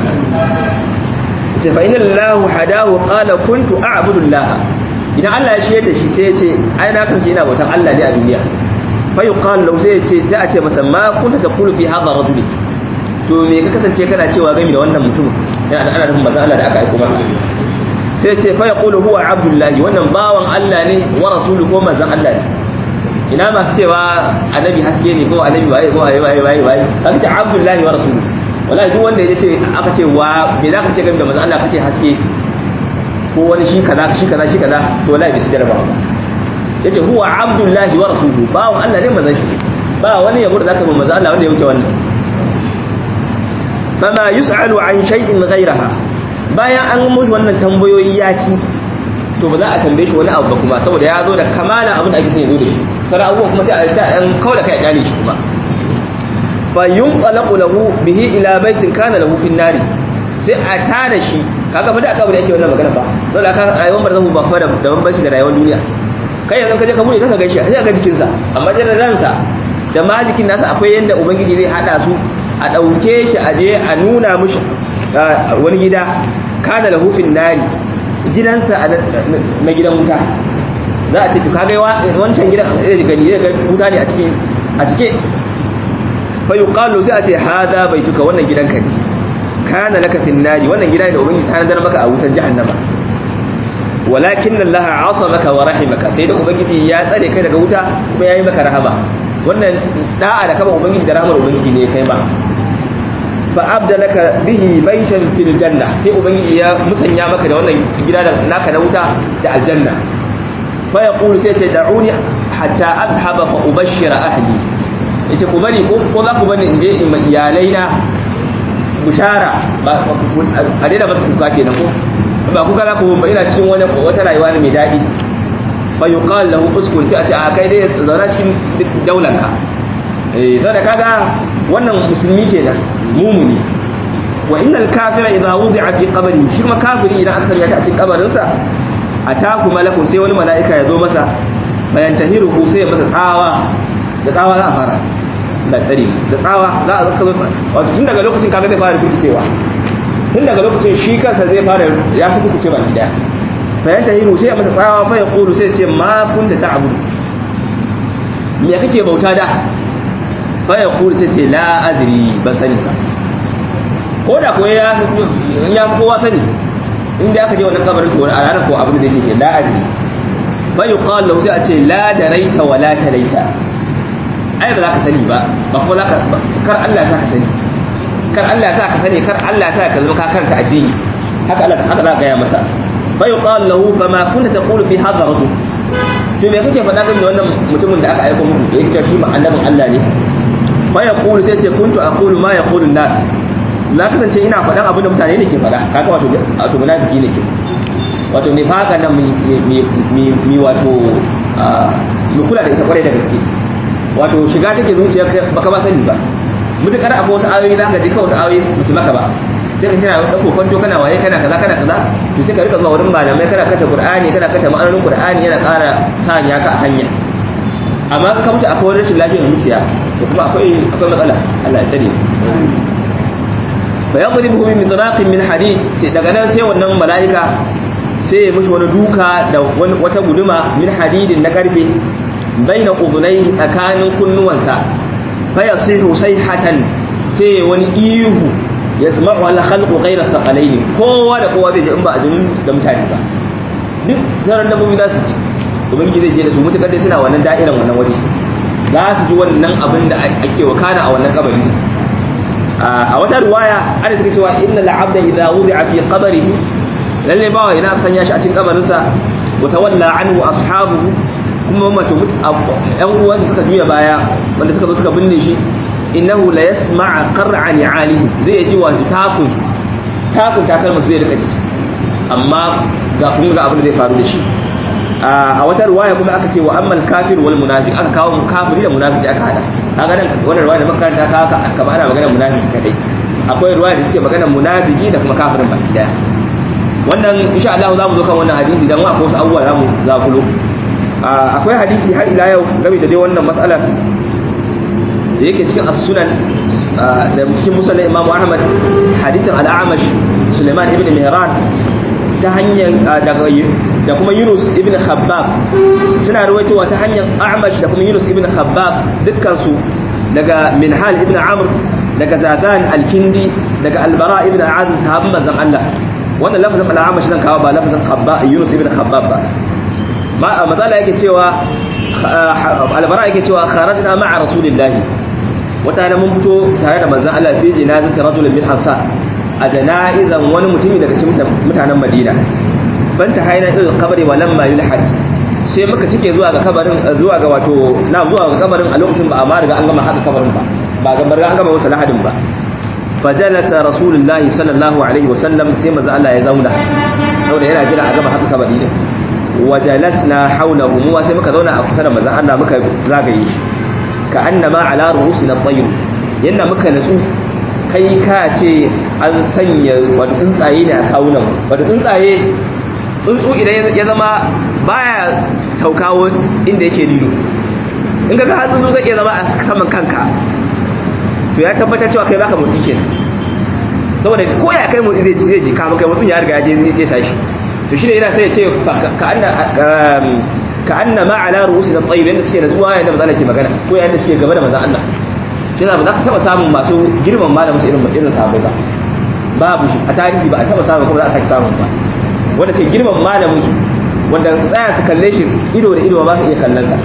ce fa inna Allahu hadahu qala kuntu a'budu Allah idan Allah ya shiyar da shi sai ya ce ai na kance ina bautan Allah ne a duniya fa yuqal lahu sai ya ce sai a ce masa ma kunta taqulu fi hadha rajul to me ka kasance kana cewa game da wannan mutum yana ana nufin manzon Allah da aka aika maka sai ya ce fa yaqulu huwa abdullahi wannan bawan Allah ne wa rasuluhu ko manzon Allah ne ina masu cewa annabi haske ne ko annabi waye ko waye waye waye waye aka ce abdullahi wa rasuluhu wallahi duk wanda ya ce aka ce wa me za ka ce game da manzon Allah kace haske ko wani shi kaza shi kaza shi kaza to wallahi bai sidar ba yace huwa abdullahi wa rasuluhu bawon Allah ne manzon shi ba wani yabo da zaka ba manzon Allah wanda ya wuce wannan fama yus'alu an shay'in ghayraha bayan an mushi wannan tambayoyi ya ci to ba za a tambaye shi wani abu ba kuma saboda ya zo da kamala abin da ake son ya zo da shi sauran abubuwan kuma sai a ta ɗan kawai da kai a kyale shi kuma fa yunqalaqu lahu bihi ila baitin kana lahu fin nari sai a tada shi kaga fa da aka bude yake wannan magana ba dole aka rayuwar barzahu ba fa da bambanci da rayuwar duniya kai yanzu ka je ka bude ka ga shi sai ka jikin sa amma da ransa da malikin nasa akwai yanda ubangiji zai hada su a dauke shi a je a nuna mushi wani gida kana lahu fin nari gidansa na gidan wuta za a ce to kaga wancan gidan zai gani zai ga wuta ne a cikin a cike fa yuqalu sai a ce hada baituka wannan gidanka ne kana laka fin nari wannan gida ne da ubangiji ta nadar maka a wutar jahannama walakin Allah asamaka wa rahimaka sai da ubangiji ya tsare kai daga wuta kuma yayi maka rahama wannan da'a da kaba ubangiji da rahamar ubangiji ne kai ba fa abdalaka bihi baitan fil janna sai ubangiji ya musanya maka da wannan gida da naka na wuta da aljanna fa yaqulu sai ce da'uni hatta adhhaba fa ubashshira ahli yace ku bari ko za ku bani in je in iyalai na bushara a daina masa kuka kenan ko ba kuka za ku ba ina cikin wani wata rayuwa ne mai daɗi fa yuqal lahu uskun sai a ce a kai dai zauna cikin daulanka eh sai da kaga wannan musulmi kenan mumuni wa innal kafira idza wudi'a fi qabri shi ma kafiri idan aka sanya shi a cikin kabarin sa ataku malakun sai wani mala'ika ya zo masa bayan tahiruhu sai ya masa tsawa da tsawa za a fara da tsari da tsawa za a zaka zo wato tun daga lokacin kaga zai fara rikicewa tun daga lokacin shi kansa zai fara ya fi kuce ba gida bayan tahiru sai ya masa tsawa fa ya kulu sai ce ma kunta ta'budu me kake bauta da fa ya kulu sai ce la adri ban sani ba ko da ko ya ya kowa sani inda aka je wannan kabarin to a ranar ko abin da zai ce la adri fa yuqal lahu sai a ce la daraita wa la talaita ai ba za ka sani ba ba kuma za ka kar Allah ya ka sani kar Allah ya ka sani kar Allah ya ka zama ka karanta addini haka Allah haka za ka gaya masa fa yuqal lahu fa ma kunta taqulu fi hadha rajul to me kake faɗa game da wannan mutumin da aka aika muku yake cewa shi ma annabin Allah ne fa yaqulu sai ce kuntu aqulu ma yaqulu an-nas na kasance ina faɗan abin da mutane ne ke faɗa kaga wato wato munafiki ne ke wato nifaka nan mi wato mu kula da ita kwarai da gaske wato shiga take zuciya baka ba sani ba mutukar akwai wasu ayoyi za ka ji kawai wasu ayoyi musu maka ba sai ka kira ɗauko kwanto kana waye kana kaza kana kaza to sai ka rika zuwa wurin malamai kana kata qur'ani kana kata ma'anonin qur'ani yana ƙara sanya ka a hanya amma ka mutu akwai wani rashin lafiyar zuciya to kuma akwai akwai matsala Allah ya tsare fa yadribuhu min midraqin min hadid daga nan sai wannan mala'ika sai ya mishi wani duka da wata guduma min hadidin na karfe baina udunai tsakanin kunnuwansa fa yasihu sayhatan sai wani ihu yasma'u al khalqu ghayra thaqalaini kowa da kowa zai ji in ba ajin da mutane ba duk zaran dabbobi za su ji ubangiji zai je da su mutakar dai suna wannan da'iran wannan waje za su ji wannan abin da ake wakana a wannan kabari a wata ruwaya ana suka cewa inna la'abda idza wudi'a fi qabrihi lalle bawa ina sanya shi a cikin kabarinsa wa tawalla anhu ashabuhu kuma mato yan uwansa suka juya baya wanda suka zo suka binne shi innahu la yasma'a qar'a ni'alihi zai ji wa takun takun takalma zai rika ci amma ga kun ga abin da zai faru da shi a wata ruwaya kuma aka ce wa ammal kafir wal munafiq aka kawo kafiri da munafiki aka hada kaga nan wannan ruwaya da makaranta ka aka aka bana magana munafiki kadai akwai ruwaya da suke magana munafiki da kuma kafirin baki daya wannan insha Allah za mu zo kan wannan hadisi dan akwai wasu abubuwa za mu zakulo akwai hadisi har ila yau game da dai wannan matsalar da yake cikin as-sunan da cikin musnad Imam Ahmad hadithin al-A'mash Sulaiman ibn Mihran ta hanyar daga da kuma Yunus ibn Khabbab suna rawaitowa ta hanyar A'mash da kuma Yunus ibn Khabbab dukkan su daga Minhal ibn Amr daga Zadan al-Kindi daga Al-Bara ibn Azib sahabban manzon Allah wannan lafazin al-A'mash zan kawo ba lafazin Khabbab Yunus ibn Khabbab ba ma mazala yake cewa Al-Bara yake cewa kharajna ma'a Rasulillahi wata na mun fito tare da manzon Allah fi jinazati rajulin min Ansar a jana'izan wani mutumi daga cikin mutanen Madina banta haina il kabari wa lamma yulhad sai muka tike zuwa ga kabarin zuwa ga wato na zuwa ga kabarin a lokacin ba amma riga an gama haka kabarin ba ba ga riga an gama wasu lahadin ba fajalasa rasulullahi sallallahu alaihi wa sallam sai manzo Allah ya zauna saboda yana jira a gama haka kabari ne wajalasna hawlahu mu sai muka zauna a kusa da manzo Allah muka zagaye shi ka annama ala ru'usina tayyib yanda muka natsu kai ka ce an sanya wato tsuntsaye ne a kawunan wato tsuntsaye tsuntsu idan ya zama baya saukawo inda yake lilo in ka ga tsuntsu zai iya zama a saman kanka to ya tabbatar cewa kai baka motsi kenan saboda ko ya kai motsi zai zai ji kama kai mutum ya riga ya je zai tashi to shine yana sai ya ce ka anna ka anna ma ala ru'usina tayyib yanda suke natsuwa yanda manzo Allah ke magana ko yanda suke gaba da manzo Allah shi za ba za ka taba samun masu girman malamin su irin irin sahabbai ba babu shi a tarihi ba a taba samun kuma za a sake samun ba wanda sai girman malamin su wanda su tsaya su kalle shi ido da ido ba su iya kallon sa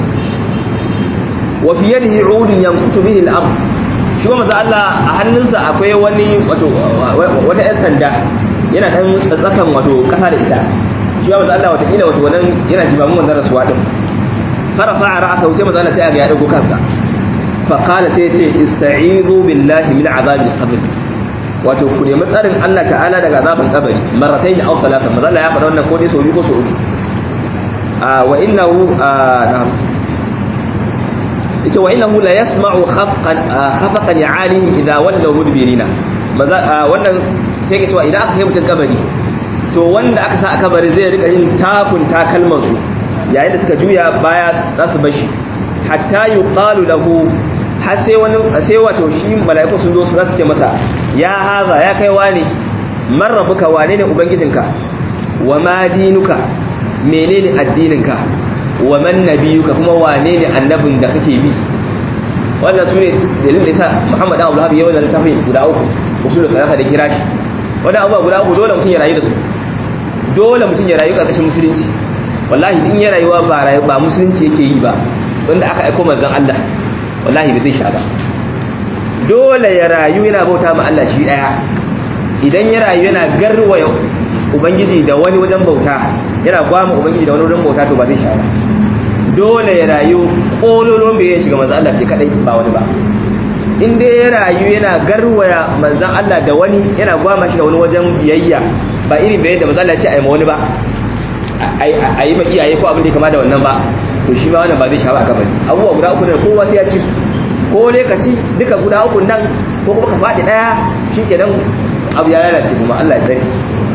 wa fi yadihi udun yankutu bihi al-amr shi kuma Allah a hannunsa akwai wani wato wata yan sanda yana dan tsakan wato kasa da ita shi kuma Allah wata kila wato wannan yana jimamin wannan rasuwa din farafa ra'asa sai manzo Allah sai ga ya dago kansa fa qala sai ce ista'izu billahi min azabil qabr wato ku nemi tsarin Allah ta'ala daga azabin kabari marratayn aw thalatha manzo Allah ya faɗa wannan ko dai sau biyu ko sau uku a wa innahu na'am ita wa innahu la yasma'u khafqan khafaqan ya'alihim idha wallaw mudbirina wannan sai ke cewa idan aka kai mutum kabari to wanda aka sa a kabari zai rika yin takun takalman su yayin da suka juya baya za su bashi hatta yuqalu lahu har sai wani sai wato shi mala'iku sun zo su za su ce masa ya haza ya kai wane man rabbuka wane ne ubangijinka wa ma dinuka menene addininka wa man nabiyuka kuma wane ne annabin da kake bi wannan su ne dalilin da yasa Muhammad Abu Lahab ya wannan littafin guda uku usulul kalam da kira shi wannan abubuwa guda uku dole mutum ya rayu da su dole mutum ya rayu karkashin musulunci wallahi in ya rayuwa ba rayu ba musulunci yake yi ba wanda aka aika manzon Allah wallahi ba zai sha ba dole ya rayu yana bauta ma Allah shi daya idan ya rayu yana garwaya ubangiji da wani wajen bauta yana gwama ubangiji da wani wajen bauta to ba zai sha ba dole ya rayu kololon bai shiga manzo Allah ce kadai ba wani ba in dai ya rayu yana garwaya manzan Allah da wani yana gwama shi da wani wajen biyayya ba irin biyayya da manzan Allah ce a yi ma wani ba a yi ma iyaye ko abin da ya kama da wannan ba to shi ma wannan ba zai shafa a gaba abubuwa guda uku da kowa sai ya ci su ko dai ka ci duka guda uku nan ko kuma ka faɗi ɗaya shi kenan abu ya lalace kuma Allah ya tsare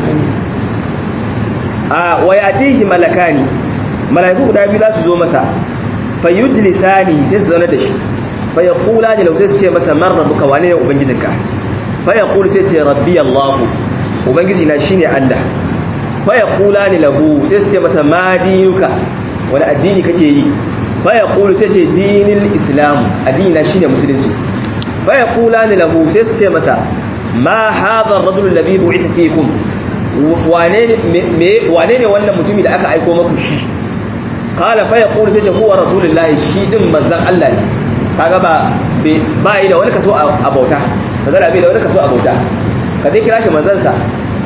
a wa yatihi malakani malaiku guda biyu za su zo masa fa yujlisani sai su zauna da shi fa yaqula ni law sai su ce masa man rabbuka wane ne ubangijinka fa yaqulu sai ce rabbi allah ubangiji na shine allah fa yaqula ni lahu sai su ce masa ma dinuka wani addini kake yi fa yaqulu sai ce dinil islam addini na shine musulunci fa yaqula ni lahu sai su ce masa ma hadha ar-rajul alladhi bu'itha fikum wane ne wannan mutumi da aka aiko maku shi kala fa yaqulu sai ce huwa rasulullahi shi din manzon Allah ne kaga ba ba yi da wani kaso a bauta kaga bai da wani kaso a bauta ka dai kira shi manzon sa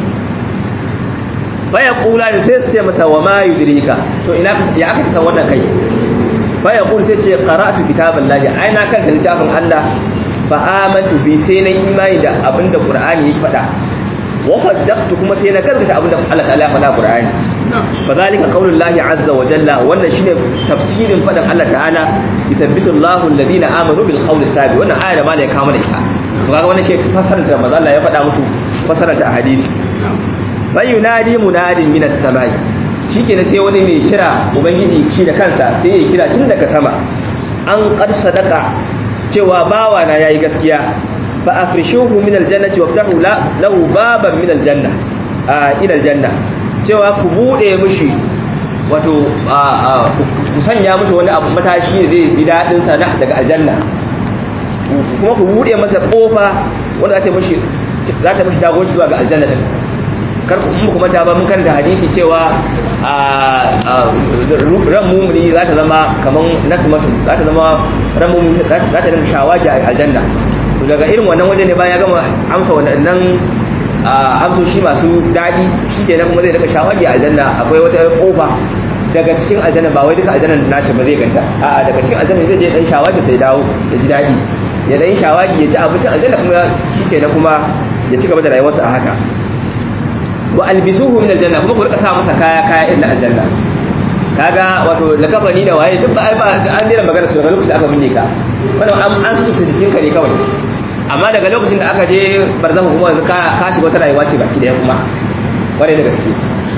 fa yaqula sai su ce masa wa ma yudrika to ina ya aka san wannan kai fa yaqulu sai ce qara'tu kitaballahi ai na kan littafin Allah fa amantu bi sai na imani da abinda qur'ani yake faɗa وصدقت كما سينا كذبت أبدا الله تعالى فلا قرآن فذلك قول الله عز وجل وأن شيء تفسير فدم الله تعالى يثبت الله الذين آمنوا بالقول الثابت وأن آية ما لك كامل إسحاق فقال وأن شيء فسرت رمضان الله يفدع مسو فسرت أحاديث فينادي مناد من السماء shi ke sai wani mai kira ubangiji shi da kansa sai ya kira tun daga sama an ƙar sadaka cewa bawa na yayi gaskiya فافرشوه من الجنه وافتحوا له بابا من الجنه الى الجنه cewa ku bude mishi wato ku sanya mishi wani abu matashi zai ji dadin sa daga aljanna kuma ku bude masa kofa wanda za ta mishi za ta mishi dago zuwa ga aljanna din kar ku mu kuma ta ba mun karanta hadisi cewa ran mumuni za ta zama kaman nasmatu za ta zama ran mumuni za ta dinga shawaji a aljanna to daga irin wannan waje ne bayan ya gama amsa waɗannan amsoshi masu daɗi shi ke kuma zai daga shawagi a aljanna akwai wata ƙofa daga cikin aljanna ba wai duka aljannan nashi ba zai ganta a'a daga cikin aljanna zai je dan shawagi sai dawo ya ji daɗi ya dan shawagi ya ci abincin aljanna kuma shi ke kuma ya ci gaba da rayuwarsa a haka wa albisuhu min aljanna kuma ku rika sa masa kaya kaya irin aljanna kaga wato lakafani da waye duk ba an dena magana su daga lokacin da aka binne ka wannan an an sutura jikinka ne kawai amma daga lokacin da aka je barzahu kuma yanzu ka shiga wata rayuwa ce baki daya kuma kwarai da gaske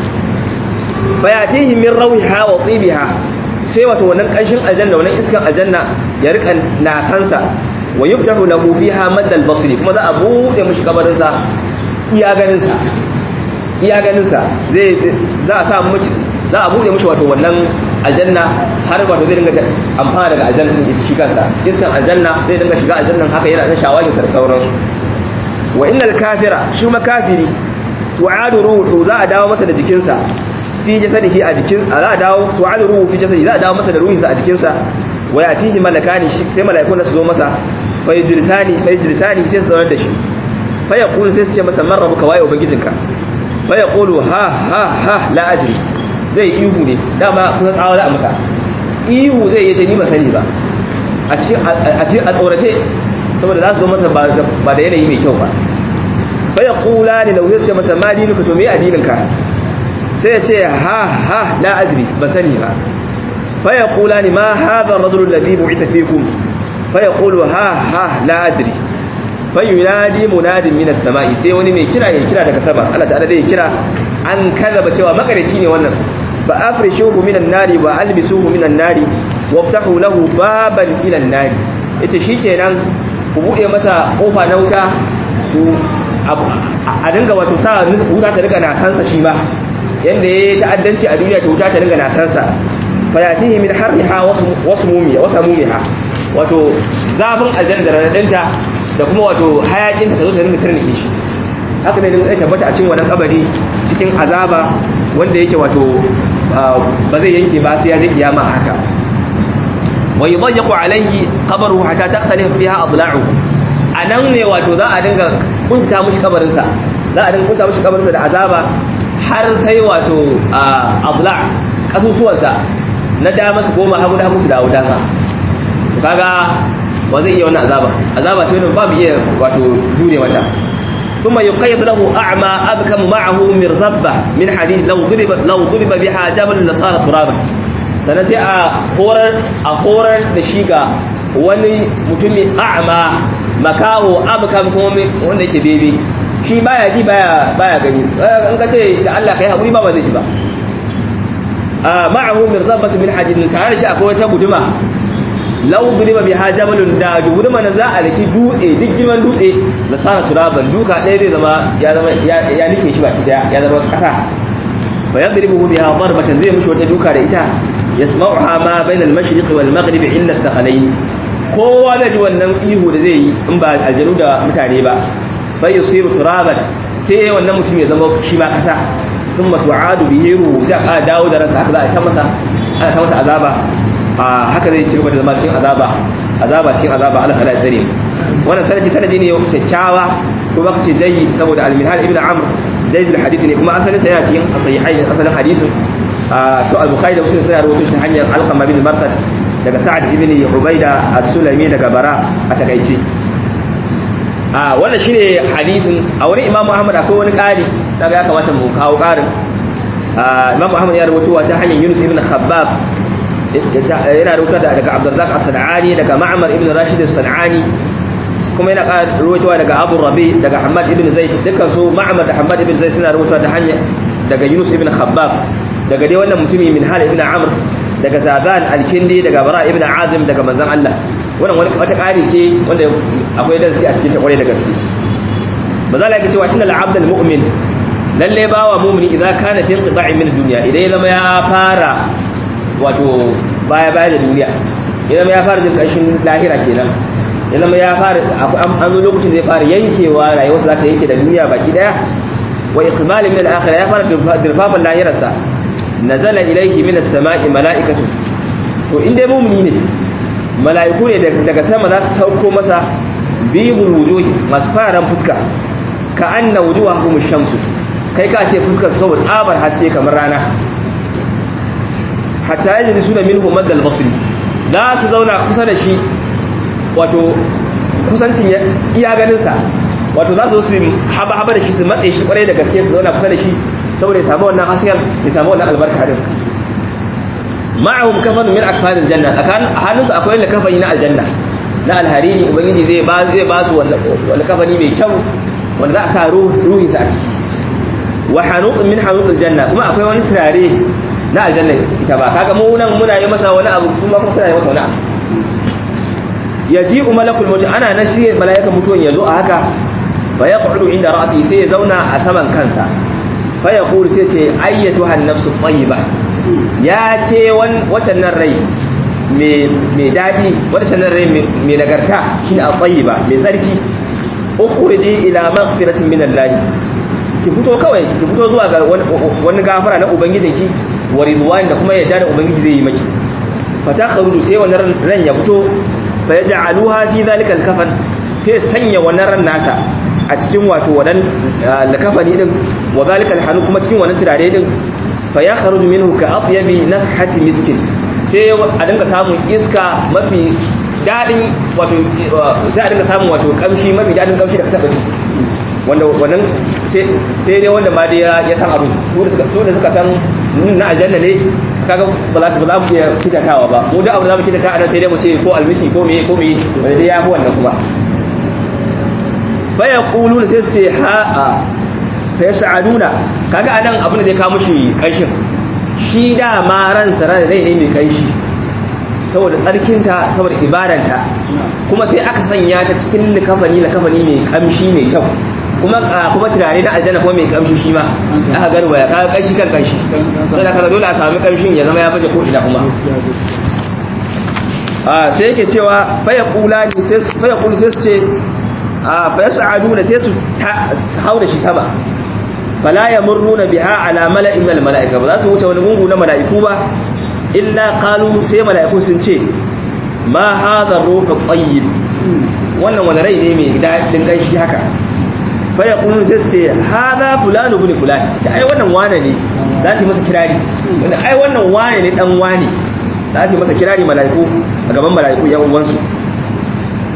bayatihi min rawiha wa tibiha sai wato wannan kanshin aljanna wannan iskan aljanna ya rika nasansa wa yuftahu lahu fiha madda al-basri kuma za a bude mishi kabarin sa iya ganin sa iya ganin sa zai za a sa mishi za a bude mishi wato wannan aljanna har wato zai dinga amfana daga aljanna din shi kansa iskan aljanna zai dinga shiga aljannan haka yana da shawagin da sauransu wa innal kafira shi ma kafiri tu'adu ruhu za a dawo masa da jikinsa fi jasadihi a jikin za a dawo tu'adu ruhu fi jasadihi za a dawo masa da ruhinsa a jikinsa wa yatihi malakani shi sai malaikun da su zo masa fa yujlisani fa yujlisani sai su zauna da shi fa yaqulu sai su ce masa man rabbuka waye ubangijinka fa yaqulu ha ha ha la adri zai ihu ne dama kusan tsawa za a masa ihu zai yace ni ba sani ba a cikin a tsorace saboda za su zo masa ba da yanayi mai kyau ba fa ya kula ne da wuyarsa masa ma dinuka to me addininka sai ya ce ha ha la adri ba sani ba fa ya kula ne ma hadha ar-rajulu alladhi bu'itha fikum fa yaqulu ha ha la adri fa yunadi munadin min as-sama'i sai wani mai kira ya kira daga sama Allah ta'ala zai kira an kazaba cewa makareci ne wannan fa afrishuhu minan nari wa albisuhu minan nari waftahu lahu baban ila an-nari yace shikenan ku bude masa kofa na wuta to a dinga wato sa wuta ta riga nasansa shi ba yanda ya ta'addanci a duniya ta wuta ta dinga nasansa fayatihi min harriha wasu mumiya wasu mumiha wato zafin aljanna radadinta da kuma wato hayakin ta zo ta dinga tarnike shi haka ne dinga tabbata a cikin wannan kabari cikin azaba wanda yake wato ba zai yanke ba sai ya je kiyama haka wa yudayyaqu alayhi qabruhu hatta taqtalif fiha adla'uhu anan ne wato za a dinga kunta mushi kabarin sa za a dinga kunta mushi kabarin sa da azaba har sai wato adla' kasusuwan sa na dama su goma hagu da hagu su dawo dama kaga wa zai iya wannan azaba azaba ce wannan babu iya wato jure mata ثم يقيد له أعمى أبكم معه مرزبة من حديد لو ضرب لو ضرب بها جبل لصار ترابا sannan sai a horar a horar da shi ga wani mutumi a'ma makaho abkam kuma wanda yake bebe shi baya ji baya baya gani in ka ce da Allah kai hakuri ba ba zai ji ba a ma'ahu mirzabatu min hadidin tare da shi akwai wata guduma law duriba biha jabalun da guduma nan za a riki dutse duk girman dutse la sana turaban duka ɗaya zai zama ya zama ya nike shi baki daya ya zama kasa fa yadribuhu biha darbatan zai mushi wata duka da ita yasma'uha ma bayna al-mashriq wal maghrib illa al-thaqalayn kowa da ji wannan ihu da zai yi in ba aljanu da mutane ba bai yusiru turaban sai wannan mutum ya zama shi ma kasa thumma tu'adu bihi ruhu sai aka dawo da ransa haka za a ta masa ana ta masa azaba a haka zai ci gaba da zama cikin azaba azaba cikin azaba Allah ta'ala ya tsare wannan sanadi sanadi ne kyakkyawa ko baka ce jayi saboda al-minhal ibn amr jayi al-hadith ne kuma asalin sa yana cikin sahihain asalin hadisin su al-bukhari da muslim suna rawaito ta hanyar alqama bin marqad daga sa'ad ibn ubaida as-sulami daga bara a takaice a wannan shine hadisin a wurin imam ahmad akwai wani ƙari daga ya kamata mu kawo ƙarin imam ahmad ya rawaito ta hanyar yunus ibn khabbab yana rawaito daga abdurrazzaq as-sanani daga ma'mar ibn rashid as-sanani kuma yana rawaitowa daga abu rabi daga hamad ibn zaid dukkan su ma'mar da hamad ibn zaid suna rawaitowa ta hanyar daga yunus ibn khabbab daga dai wannan mutumi min hal ibn amr daga zaban al-kindi daga bara ibn azim daga manzon Allah wannan wani wata ƙari ce wanda akwai darasi a cikin ta kwarai da gaske maza la yake cewa inna al-abd al-mu'min lalle bawa mu'mini idan kana fi inqita'i min ad-dunya idan ya zama ya fara wato baya baya da duniya ya zama ya fara jin ƙarshen lahira kenan ya zama ya fara an zo lokacin zai fara yankewa rayuwarsa za ta yanke da duniya baki daya wa iqmal min al-akhirah ya fara dirfafan lahirarsa nazala ilayhi min as-sama'i mala'ikatu to in dai mu'mini ne mala'iku ne daga sama za su sauko masa bibul wujuhi masu fararen fuska ka anna wujuhahum shamsu kai ka ce fuskar su saboda tsabar haske kamar rana hatta yaji suna minhu madal basri za su zauna kusa da shi wato kusancin iya ganin sa wato za su su haba haba da shi su matse shi kwarai da gaske su zauna kusa da shi saboda ya samu wannan hasken ya samu wannan albarka din ma'ahum kafan min akfaril janna akan hannunsu akwai wani kafani na aljanna na alharini ubangiji zai ba zai ba su wani kafani mai kyau wanda za a sa ruhi sa a ciki wa hanuqun min hanuqil janna kuma akwai wani turare na aljanna ita ba kaga mu nan muna yi masa wani abu kuma kuma suna yi masa wani abu yaji'u malakul maut ana nan shi mala'ikan mutuwan yazo a haka fa yaqudu inda ra'si sai ya zauna a saman kansa fa yaqulu sai ce ayyatu han nafsu tayyiba ya ce wacan nan rai mai daɗi wacan nan rai mai nagarta shi ne a tsayi ba mai tsarki ukhriji ila maghfiratin min Allah ki fito kawai ki fito zuwa ga wani gafara na ubangijin ki wa ridwan da kuma yadda da ubangiji zai yi maki fata kharuju sai wannan ran ya fito fa yaj'aluha fi zalika al-kafan sai sanya wannan ran nasa a cikin wato wannan lakafani din wa zalika al kuma cikin wannan turare din fa ya kharuju minhu ka atyabi nafhati miskin sai a dinga samun iska mafi dadin wato sai a dinga samun wato kamshi mafi dadin kamshi da ka taba ji wanda wannan sai dai wanda ma dai ya san abu su da suka san na aljanna ne kaga ba za su ba za mu iya kitatawa ba mu da abu za mu kitata anan sai dai mu ce ko almisi ko me ko me wanda dai ya fi wannan kuma fa yaquluna sai su ce ha fa yas'aluna kaga anan abin da zai kawo mushi kanshin shi da ma ransa ran rai ne mai kanshi saboda tsarkinta saboda ibadanta kuma sai aka sanya ta cikin likafani likafani mai kamshi mai kyau kuma kuma tunani na aljanna kuma mai kamshi shi ma aka garba ya kaga kanshi kan kanshi sai da kaga dole a sami kamshin ya zama ya baje ko ina kuma a sai yake cewa fa yaqulani sai fa yaqulu sai su ce a fa yas'aduna sai su haura shi sama fala yamurruna biha ala mala'in min mala'ika ba za su wuce wani gungu na mala'iku ba illa qalu sai mala'iku sun ce ma hadha ruhu tayyib wannan wani rai ne mai dadin gaishe haka fa yaqulu sai su ce hadha fulanu ibn fulan ta ai wannan wane ne za su masa kirari wanda ai wannan wane ne dan wane za su masa kirari mala'iku a gaban mala'iku yan uwansu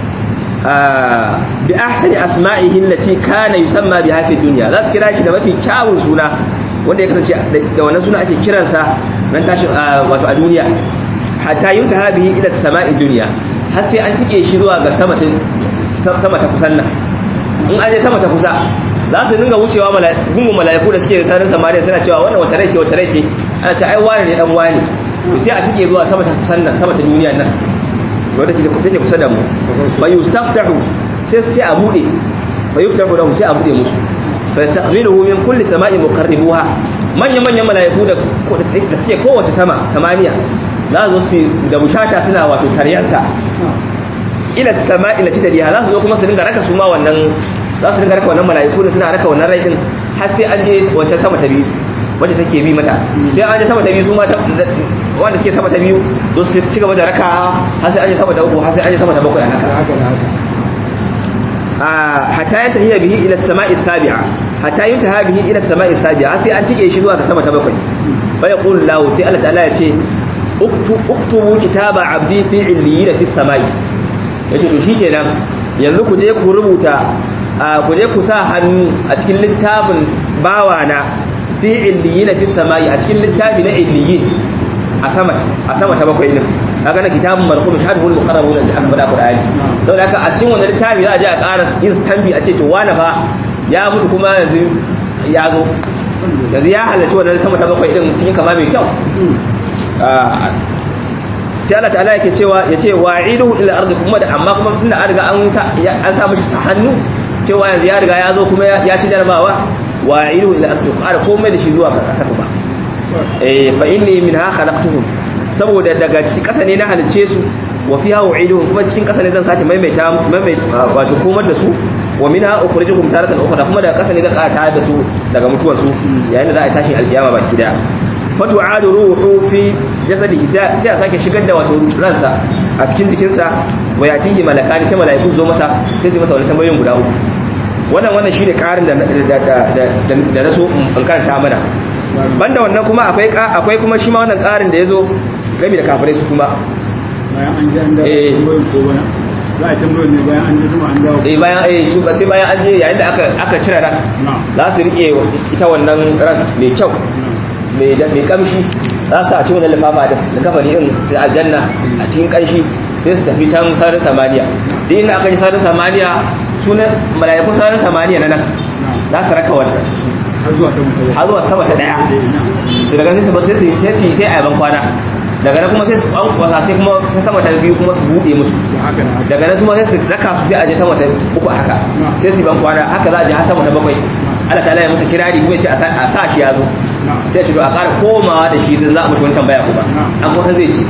bi ahsani asma'ihi allati kana yusamma biha fi dunya za su kira shi da mafi kyawun suna wanda ya kasance da wannan suna ake kiransa nan tashi wato a duniya hatta yuntaha bihi ila sama'i dunya har sai an tike shi zuwa ga sama ta sama ta kusan nan in an je sama ta kusa za su dinga wucewa gungun mala'iku da suke sanin samaniya suna cewa wannan wata rai ce wata rai ce ana ta ai wani ne dan wani to sai a tike zuwa sama ta kusan nan sama ta duniya nan wanda take kusa da mu fa yustaftahu sai sai a bude fa yuftahu lahu sai a bude musu fa yastaqbiluhu min kulli sama'i muqarribuha manya manyan malaiku da da suke kowace sama samaniya za su su da bushasha suna wato taryansa ila sama'i lati taliha za su zo kuma su dinga raka su ma wannan za su dinga raka wannan malaiku da suna raka wannan rai din har sai an je wacce sama ta biyu wacce take bi mata sai an je sama ta biyu su ma wanda suke sama ta biyu zo su ci gaba da raka har sai an yi sama ta uku har sai an yi sama ta bakwai haka hatta yanta hiya bihi ila samai sabi'a hatta yuntaha bihi ila samai sabi'a sai an tike shi zuwa ga sama ta bakwai fa yaqulu lahu sai Allah ta'ala ya ce uktubu kitaba abdi fi illiyin fi samai yace to shikenan yanzu ku je ku rubuta ku je ku sa hannu a cikin littafin bawana fi illiyin fi samai a cikin littafi na illiyin a sama a sama ta bakwai din kaga na kitabun marhum shahadul muqarrabun da aka faɗa Qur'ani saboda haka a cikin wannan littafi za a je a ƙara yin stampi a ce to wani fa ya mutu kuma yanzu ya zo yanzu ya halarci wannan sama ta bakwai din cikin kama mai kyau sai Allah ta'ala yake cewa yace wa'iduhu ila ardi kuma da amma kuma tunda an riga an sa an sa mishi hannu cewa yanzu ya riga ya zo kuma ya ci jarabawa wa'iduhu ila ardi ƙara komai da shi zuwa ƙasa kuma eh fa inni minha khalaqtuhum saboda daga cikin ƙasa ne na halice su wa fiha u'iduhum kuma cikin ƙasa ne zan sace maimaita maimaita wato komar da su wa minha ukhrijukum taratan ukhra kuma daga ƙasa ne zan ƙara da su daga mutuwar su yayin da za a tashi alkiyama baki daya fatu adu ruhu fi jasadihi sai a sake shigar da wato ransa a cikin jikinsa wa yatihi malakani ta malaiku zo masa sai su masa wani tambayoyin guda uku wannan wannan shine karin da da na so in karanta mana banda wannan kuma akwai akwai kuma shi ma wannan karin da yazo game da kafirai su kuma bayan an ji an dawo Eh. tambayoyin ko bana za a tambayoyin ne bayan an ji sama an dawo eh bayan eh su sai bayan an je yayin da aka aka cire ran na za su rike ita wannan ran mai kyau mai da mai kamshi za su a cikin wannan lifafa din da kafani din da aljanna a cikin kanshi sai su tafi can sararin samaniya din inda aka ji sararin samaniya sunan mala'ikun sararin samaniya na nan za su raka wannan har zuwa sama ta har zuwa sama ta daya to daga sai su sai su sai su sai a yaban kwana daga nan kuma sai su an kwasa sai kuma ta sama ta biyu kuma su bude musu haka da haka daga nan su ma sai su raka su sai a je sama ta uku a haka sai su yi ban kwana haka za a je har sama ta bakwai Allah ta'ala ya masa kirari kuma ya ce a sa- a sa shi ya zo sai ya ce to a ƙara komawa da shi dan za a mushi wani tambaya kuma an kusa zai ce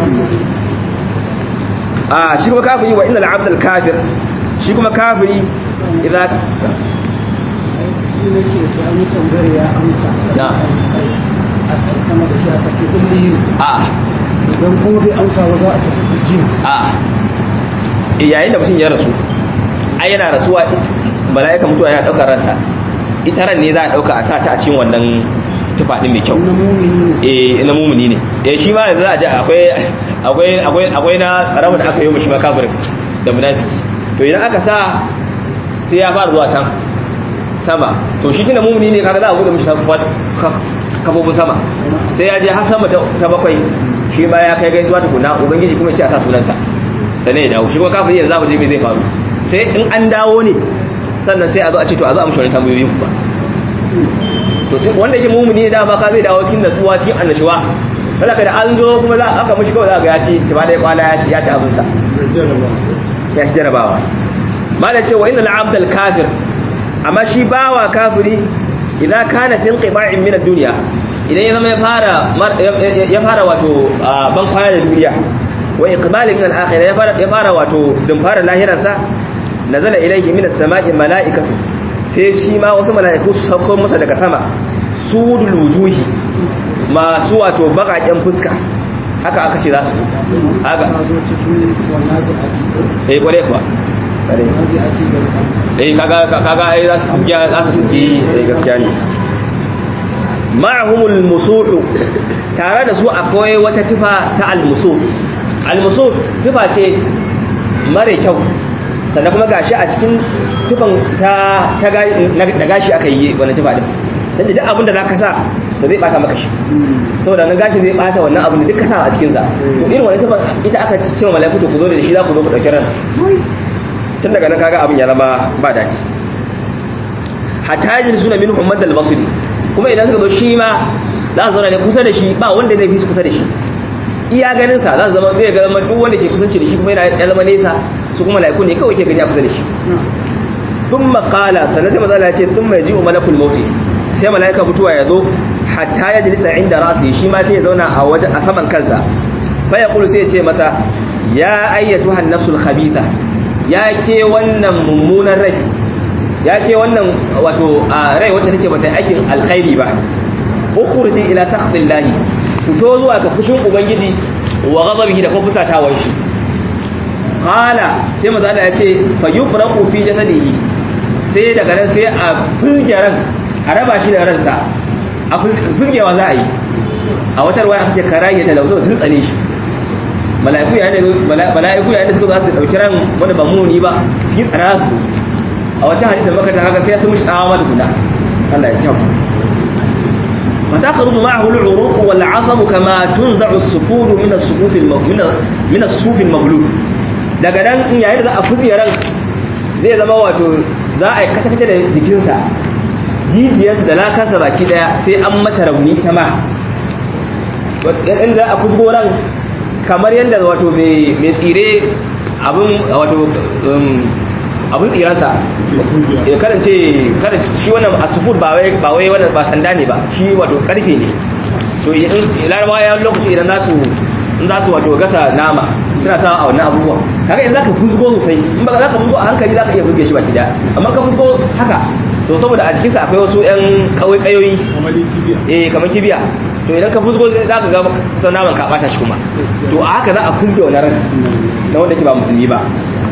a shi kuma kafiri wa innal abdal kafir shi kuma kafiri idan shi ne ke sami tambayar ya amsa na a sama da shi a tafi kulli a idan kuma bai amsa ba za a tafi su jin a yayin da mutum ya rasu ai yana rasuwa mala'ika mutuwa yana daukar ransa ita ran ne za a dauka a sa ta a cikin wannan tufa din mai kyau na mumini ne eh na mumuni ne eh shi ma yanzu za a ji akwai akwai akwai akwai na tsarawa da aka yi mishi ma kafirin da munafiki to idan aka sa sai ya fara zuwa can sama to shi tunda mumuni ne kaga za a bude mishi kafofin kafofin sama sai ya je har sama ta ta bakwai shi ma ya kai gaisuwa tukuna ubangiji kuma ya ce a sa sunansa sannan ya dawo shi kuma kafiri yanzu za mu je me zai faru sai in an dawo ne sannan sai a zo a ce to a zo a mishi wani tambayoyi kuma to shi wanda yake mumuni ne dama ka zai dawo cikin natsuwa cikin annashuwa sadaka da an zo kuma za aka mishi kawai za ga ya ci ba da kwala ya ci ya ci abin sa ya ci jarabawa malam ce wa innal abdal kafir amma shi bawa kafiri idan kana fi inqiba'in min ad-dunya idan ya zama ya fara mar- ya- ya fara wato ah, ban kwana da duniya wa iqbalin min al-akhirah ya fara ya fara wato dun fara lahiransa nazala ilayhi min as-sama'i mala'ikatu sai shi ma wasu mala'iku su sauko masa daga sama sudul wujuhi masu wato bakaken fuska haka aka ce za su haka ta zo cikin wannan zai eh kware kuwa kware ake da eh kaga kaga ai za su gaskiya za su tuki eh gaskiya ne ma'ahumul musuhu tare da su akwai wata tufa ta al-musuh al-musuh tufa ce mare kyau sannan kuma gashi a cikin tufan ta ta da gashi aka yi wannan tufa din tunda duk abin da zaka sa ba zai bata maka shi saboda wannan gashi zai bata wannan abin da duk ka sa a cikin sa to irin wannan tufa ita aka ce wa malaiku to ku zo da shi za ku zo ku dauki ran tun daga nan kaga abin ya zama ba daɗi hatta yajin suna min Muhammad al-Basri kuma idan suka zo shi ma za su zauna ne kusa da shi ba wanda zai fi su kusa da shi iya ganin sa za su zama zai ga duk wanda ke kusanci da shi kuma yana ya zama nesa su kuma laiku ne kawai ke gani a kusa da shi sun makala sannan sai mazala ce sun mai ji malakul mauti sai malaika mutuwa ya zo hatta ya jilisa inda rasu shi ma sai ya zauna a waje a saman kansa fa ya kulu sai ya ce masa ya ayyatu hannafsul khabitha ya ke wannan mummunan rai ya ke wannan wato a rai wacce take bata aikin alkhairi ba ukhruji ila takhdillahi fito zuwa ga fushin ubangiji wa ghadabihi da kuma fusatawar shi qala sai manzo Allah ya ce fa yufraqu fi jasadihi sai daga nan sai a fulge ran a raba shi da ransa a fulgewa za a yi a wata ruwaya aka ce karaye da lauzo sun tsane shi mala'iku yayin da mala'iku yayin da suka zo su dauki ran wani ba muni ba cikin tsara su a wata hadisi da makata haka sai sun mishi tsawa da guda Allah ya kyau فتخرج معه العروق والعصب كما تنزع الصفور من الصفوف من من الصوف المغلول daga nan in yayin da za a fuzi ran zai zama wato za a kata kata da jikinsa jijiyar da lakansa baki daya sai an mata rauni ta ma in za a fuzgo ran kamar yadda wato mai tsire abin wato abin tsiransa ya karance kada shi wannan asufur ba wai ba wai wannan ba sanda ne ba shi wato karfe ne to idan larabawa ya lokaci idan za su in za su wato gasa nama suna sa a wannan abubuwan kaga in zaka fuzgo sosai in ba za ka fuzgo a hankali za ka iya fuzge shi baki da amma ka fuzgo haka to saboda a jikinsa akwai wasu yan kawai kayoyi eh kamar kibiya to idan ka fuzgo za ka ga kusan naman ka bata shi kuma to a haka za a fuzge wannan ran na wanda ke ba musulmi ba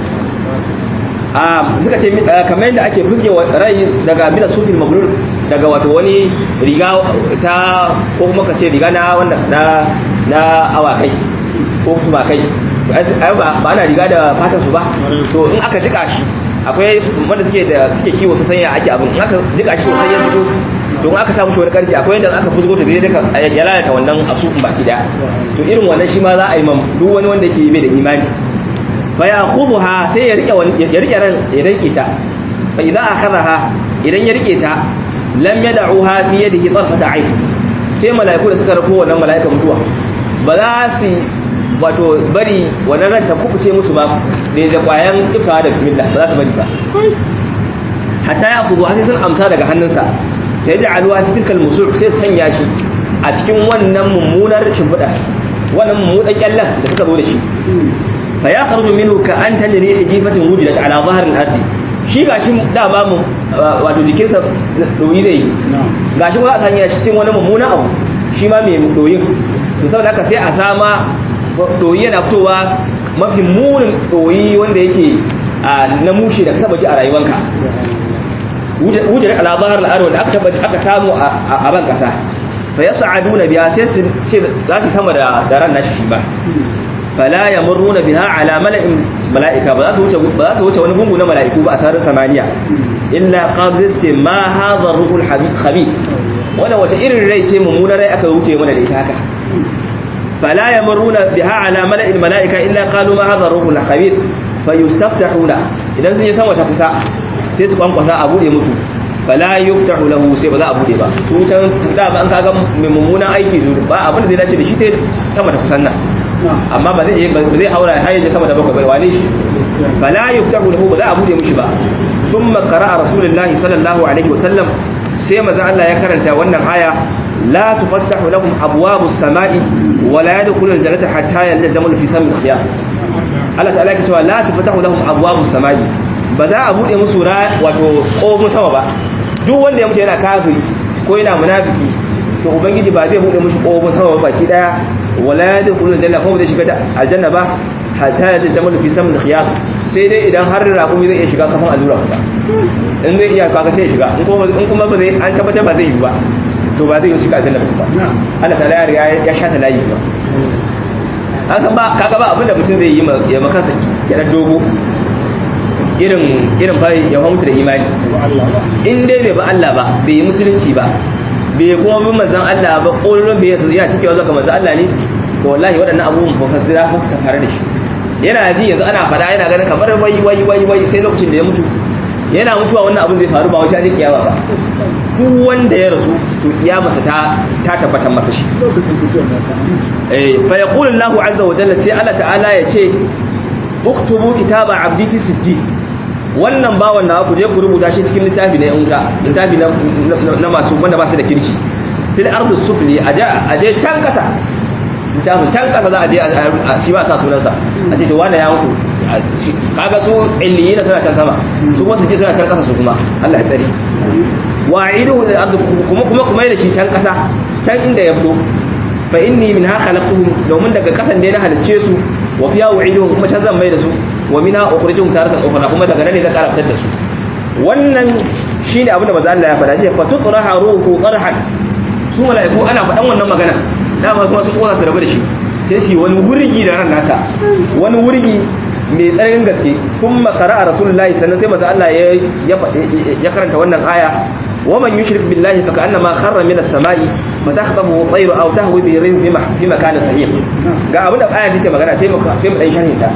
a suka ce kamar yadda ake fuzge rai daga mina sufin mabrur daga wato wani riga ta ko kuma ka ce riga na wanda na na awakai ko kuma kai ai ba ana riga da fatan su ba to in aka jika shi akwai wanda suke da suke kiwo su sanya ake abin in aka jika shi sosai ya fito to in aka samu shi wani karfi akwai yadda aka fuzgo ta zai duka ya lalata wannan asufin baki daya to irin wannan shi ma za a yi mam duk wani wanda yake bai da imani fa ya khudha sai ya rike ya rike ran ya rike ta fa idan akhadha idan ya rike ta lam yad'uha fi yadihi tarfata ayn sai mala'iku da suka rako wannan mala'ika mutuwa ba za su wato bari wannan ran ta kubuce musu ba da da kwayan ifta da bismillah ba za su bari ba hatta ya kudu sai sun amsa daga hannunsa ya ji aluwa ta tilkal musul sai sanya shi a cikin wannan mummunar shimfiɗa wannan mummunan kyallan da suka zo da shi fa ya kharju minhu ka an tajri hijifatin wujidat ala zahr al-ard shi gashi dama mu wato jikinsa doyi zai gashi ba a sanya shi cikin wani mummunan abu shi ma mai doyin to saboda haka sai a sama doyi yana fitowa mafi munin doyi wanda yake na mushi da ka taba ji a rayuwanka wujar alabar al'adu da aka taba aka samu a ban kasa fa yas'aduna biha sai su ce za su sama da ran nashi shi ba fala yamurruna biha ala mala'in mala'ika ba za su wuce ba za su wuce wani gungu na mala'iku ba a sararin samaniya illa qalu ce ma hadha ruhul khabith wannan wace irin rai ce mummunar rai aka wuce mana da ita haka فلا يمرون بها على ملأ الملائكة إلا قالوا ما هذا الروح الخبيث فيستفتحون إذا سن يسمى تفسا سيس قنقصا أبو دي متو فلا يفتح له سي بذا أبو دي با سوچان دا ba an kaga mai mummunan aiki su ba abin da zai dace da shi sai sama ta kusan nan amma ba zai ba zai haura har yaje sama da bakwai ba wane shi fala yuftahu lahu ba za a bude mishi ba thumma qara'a rasulullahi sallallahu alaihi wasallam sai manzo Allah ya karanta wannan aya لا تفتح لهم أبواب السماء ولا يدخلون الجنة حتى يلزمون في سم الخيام Allah ta'ala ke cewa la tafatahu lahum abwabus samai ba za a bude musu ra wato kofin sama ba duk wanda ya mutu yana kafiri ko yana munafiki to ubangiji ba zai bude mushi kofin sama ba baki daya wala yadkhulul janna ko ba zai shiga aljanna ba hatta yalzamu fi sam al-khiyam sai dai idan har raƙumi zai iya shiga kafin allura ba in zai iya kaka sai ya shiga in kuma ba zai an tabbatar ba zai yi ba to ba zai yi shiga aljanna ba Allah ta ya riga ya sha ta layi ba an san ba kaga ba abinda mutum zai yi ya makansa ya dan dogo irin irin fa ya mutu da imani in dai bai ba Allah ba bai yi musulunci ba bai kuma bin manzon Allah ba ƙololon bai yana cikewa zaka manzon Allah ne to wallahi waɗannan abubuwan ba fa za su fara da shi yana ji yanzu ana faɗa yana ganin kamar wai wai wai wai sai lokacin da ya mutu yana mutuwa wannan abin zai faru ba wai sai kiyama ba duk wanda ya rasu to kiyamarsa ta ta tabbatar masa shi lokacin fitowar da ta eh fa yaqulu Allahu azza wa jalla sai Allah ta'ala ya ce uktubu kitaba abdi fi sijji wannan bawan na ku je ku rubuta shi cikin littafi na yanka littafi na na masu wanda ba su da kirki fil ardi sufli aje aje can kasa littafin can kasa za a je a shi ba sa sunansa a ce to wanda ya mutu kaga su illiyina suna can sama su kuma su je suna can kasa su kuma Allah ya tsare wa'iduhu lil ardi kuma kuma kuma da shi can kasa can inda ya fito fa inni min ha khalaqtuhum domin daga kasan ne na halicce su wa fiya wa'iduhum kuma can zan mai da su wa minha ukhrijuhum taratan ukhra kuma daga nan ne na karaftar da su wannan shine abin da manzo Allah ya faɗa shi fa tutraha ruhu qarhan su mala'iku ana faɗan wannan magana dama kuma sun kosa su rabu da shi sai su yi wani wurgi da ran nasa wani wurgi mai tsananin gaske kun makara a rasulullahi sannan sai maza Allah ya karanta wannan aya wa man yushrik billahi fa ka'annama kharra min as-sama'i fa takhtafu tayru aw tahwi bi rim fi makanin sahih ga abin da aya take magana sai mu sai mu dan sharhin ta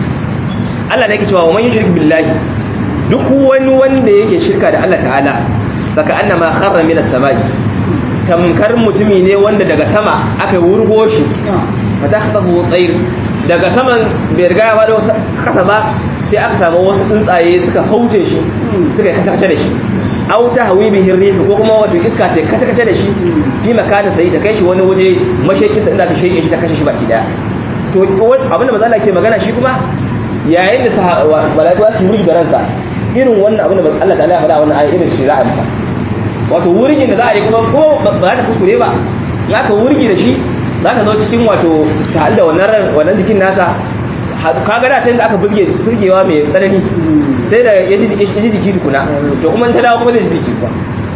Allah ne yake cewa wa man yushrik billahi duk wani wanda yake shirka da Allah ta'ala fa ka'annama kharra min as-sama'i tamkar mutumi ne wanda daga sama aka wurgo shi fa takhtafu tayru daga saman bai riga ya faɗo kasa ba sai aka samu wasu tsuntsaye suka hauce shi suka kace da shi aw ta hawi bihi rihu ko kuma wato iska ta kace kace da shi fi makanin sai ta kai shi wani waje mashakin sa inda ta shege shi ta kashe shi baki daya to abinda manzo Allah ke magana shi kuma yayin da malaiku su wuri da ransa irin wannan abinda Allah ta'ala ya faɗa wannan ayi irin shi za a masa wato wurgin da za a yi kuma ko ba za ta kuskure ba ya ka wurgi da shi za ta zo cikin wato ta halda wannan wannan jikin nasa kaga da ta yadda aka burge burgewa mai tsanani sai da ya ji jiki tukuna to kuma ta dawo kuma zai ji jiki kuwa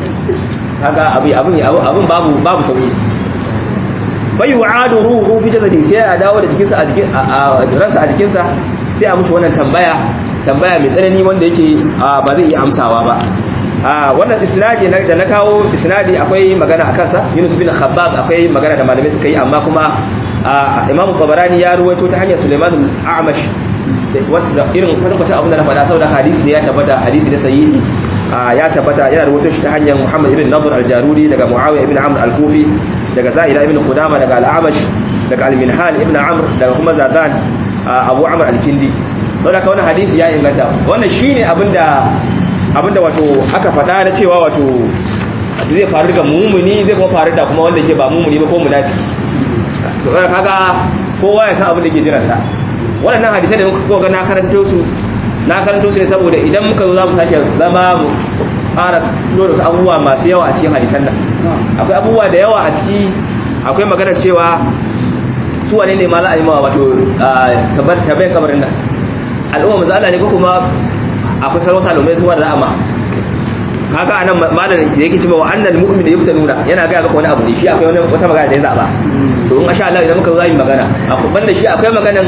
kaga abin abin abin babu babu sauki bai wa'adu ruhu fi jasadi sai a dawo da jikinsa a jikin ransa a jikinsa sai a mushi wannan tambaya tambaya mai tsanani wanda yake ba zai iya amsawa ba wannan isnadi da na kawo isnadi akwai magana a kansa Yunus bin Khabbab akwai magana da malamai suka yi amma kuma Imam Tabarani ya ruwaito ta hanyar Sulaiman al-A'mash wanda irin kwatankwacin abin da na faɗa saboda hadisi ne ya tabbata hadisi ne sahihi ya tabbata yana ruwaito shi ta hanyar Muhammad ibn Nadr al-Jaruri daga Muawiya ibn Amr al-Kufi daga Za'ida ibn Qudama daga al-A'mash daga al-Minhal ibn Amr daga kuma Zadan Abu Amr al-Kindi don haka wannan hadisi ya inganta wannan shine abinda abinda wato aka faɗa na cewa wato zai faru ga mumuni zai kuma faru da kuma wanda ke ba mumuni ba ko munafiki to kaga kowa ya san abin da ke jiran sa waɗannan hadisai da muka ga na karanto su na karanto su ne saboda idan muka zo za mu sake zama mu fara dole su abubuwa masu yawa a cikin hadisan nan akwai abubuwa da yawa a ciki akwai maganar cewa su wane ne ma za a yi ma wato tabbayin kabarin nan al'umma maza ne ko kuma akwai sarwa salomai su wanda amma haka anan malam da yake cewa wa annal mu'min yuftanuna yana ga maka wani abu ne shi akwai wani wata magana da ya zaba to in insha Allah idan muka zo yi magana akwai banda shi akwai maganan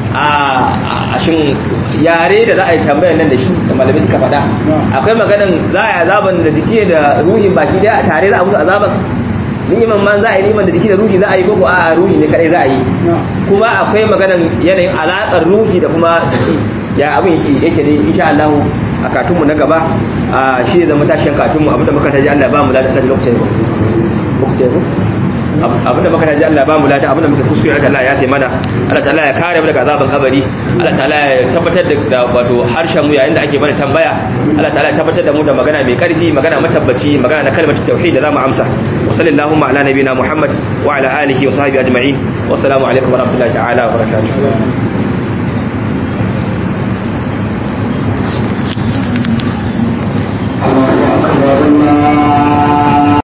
a shin yare da za a yi tambayar nan da shi da malamai suka faɗa akwai maganan za a yi azaban da jiki da ruhin baki daya a tare za a musu azaban ni'iman man za a yi ni'iman da jiki da ruhi za a yi ko a ruhi ne kadai za a yi kuma akwai maganan yanayin alaƙar ruhi da kuma jiki ya abin yake ne insha Allah a katunmu na gaba a shi zama tashin katunmu abinda muka taji Allah ba mu lada da lokacin lokacin abinda muka taji Allah ba mu lada abinda muka kuskure Allah ya taimana Allah ta'ala ya kare mu daga azaban kabari Allah ta'ala ya tabbatar da wato harshen mu yayin da ake mana tambaya Allah ta'ala ya tabbatar da mu da magana mai karfi magana matabbaci magana na kalmar tauhid da zamu amsa wa sallallahu ala nabiyina Muhammad wa ala alihi wa sahbihi ajma'in wassalamu alaikum wa rahmatullahi ta'ala wa barakatuh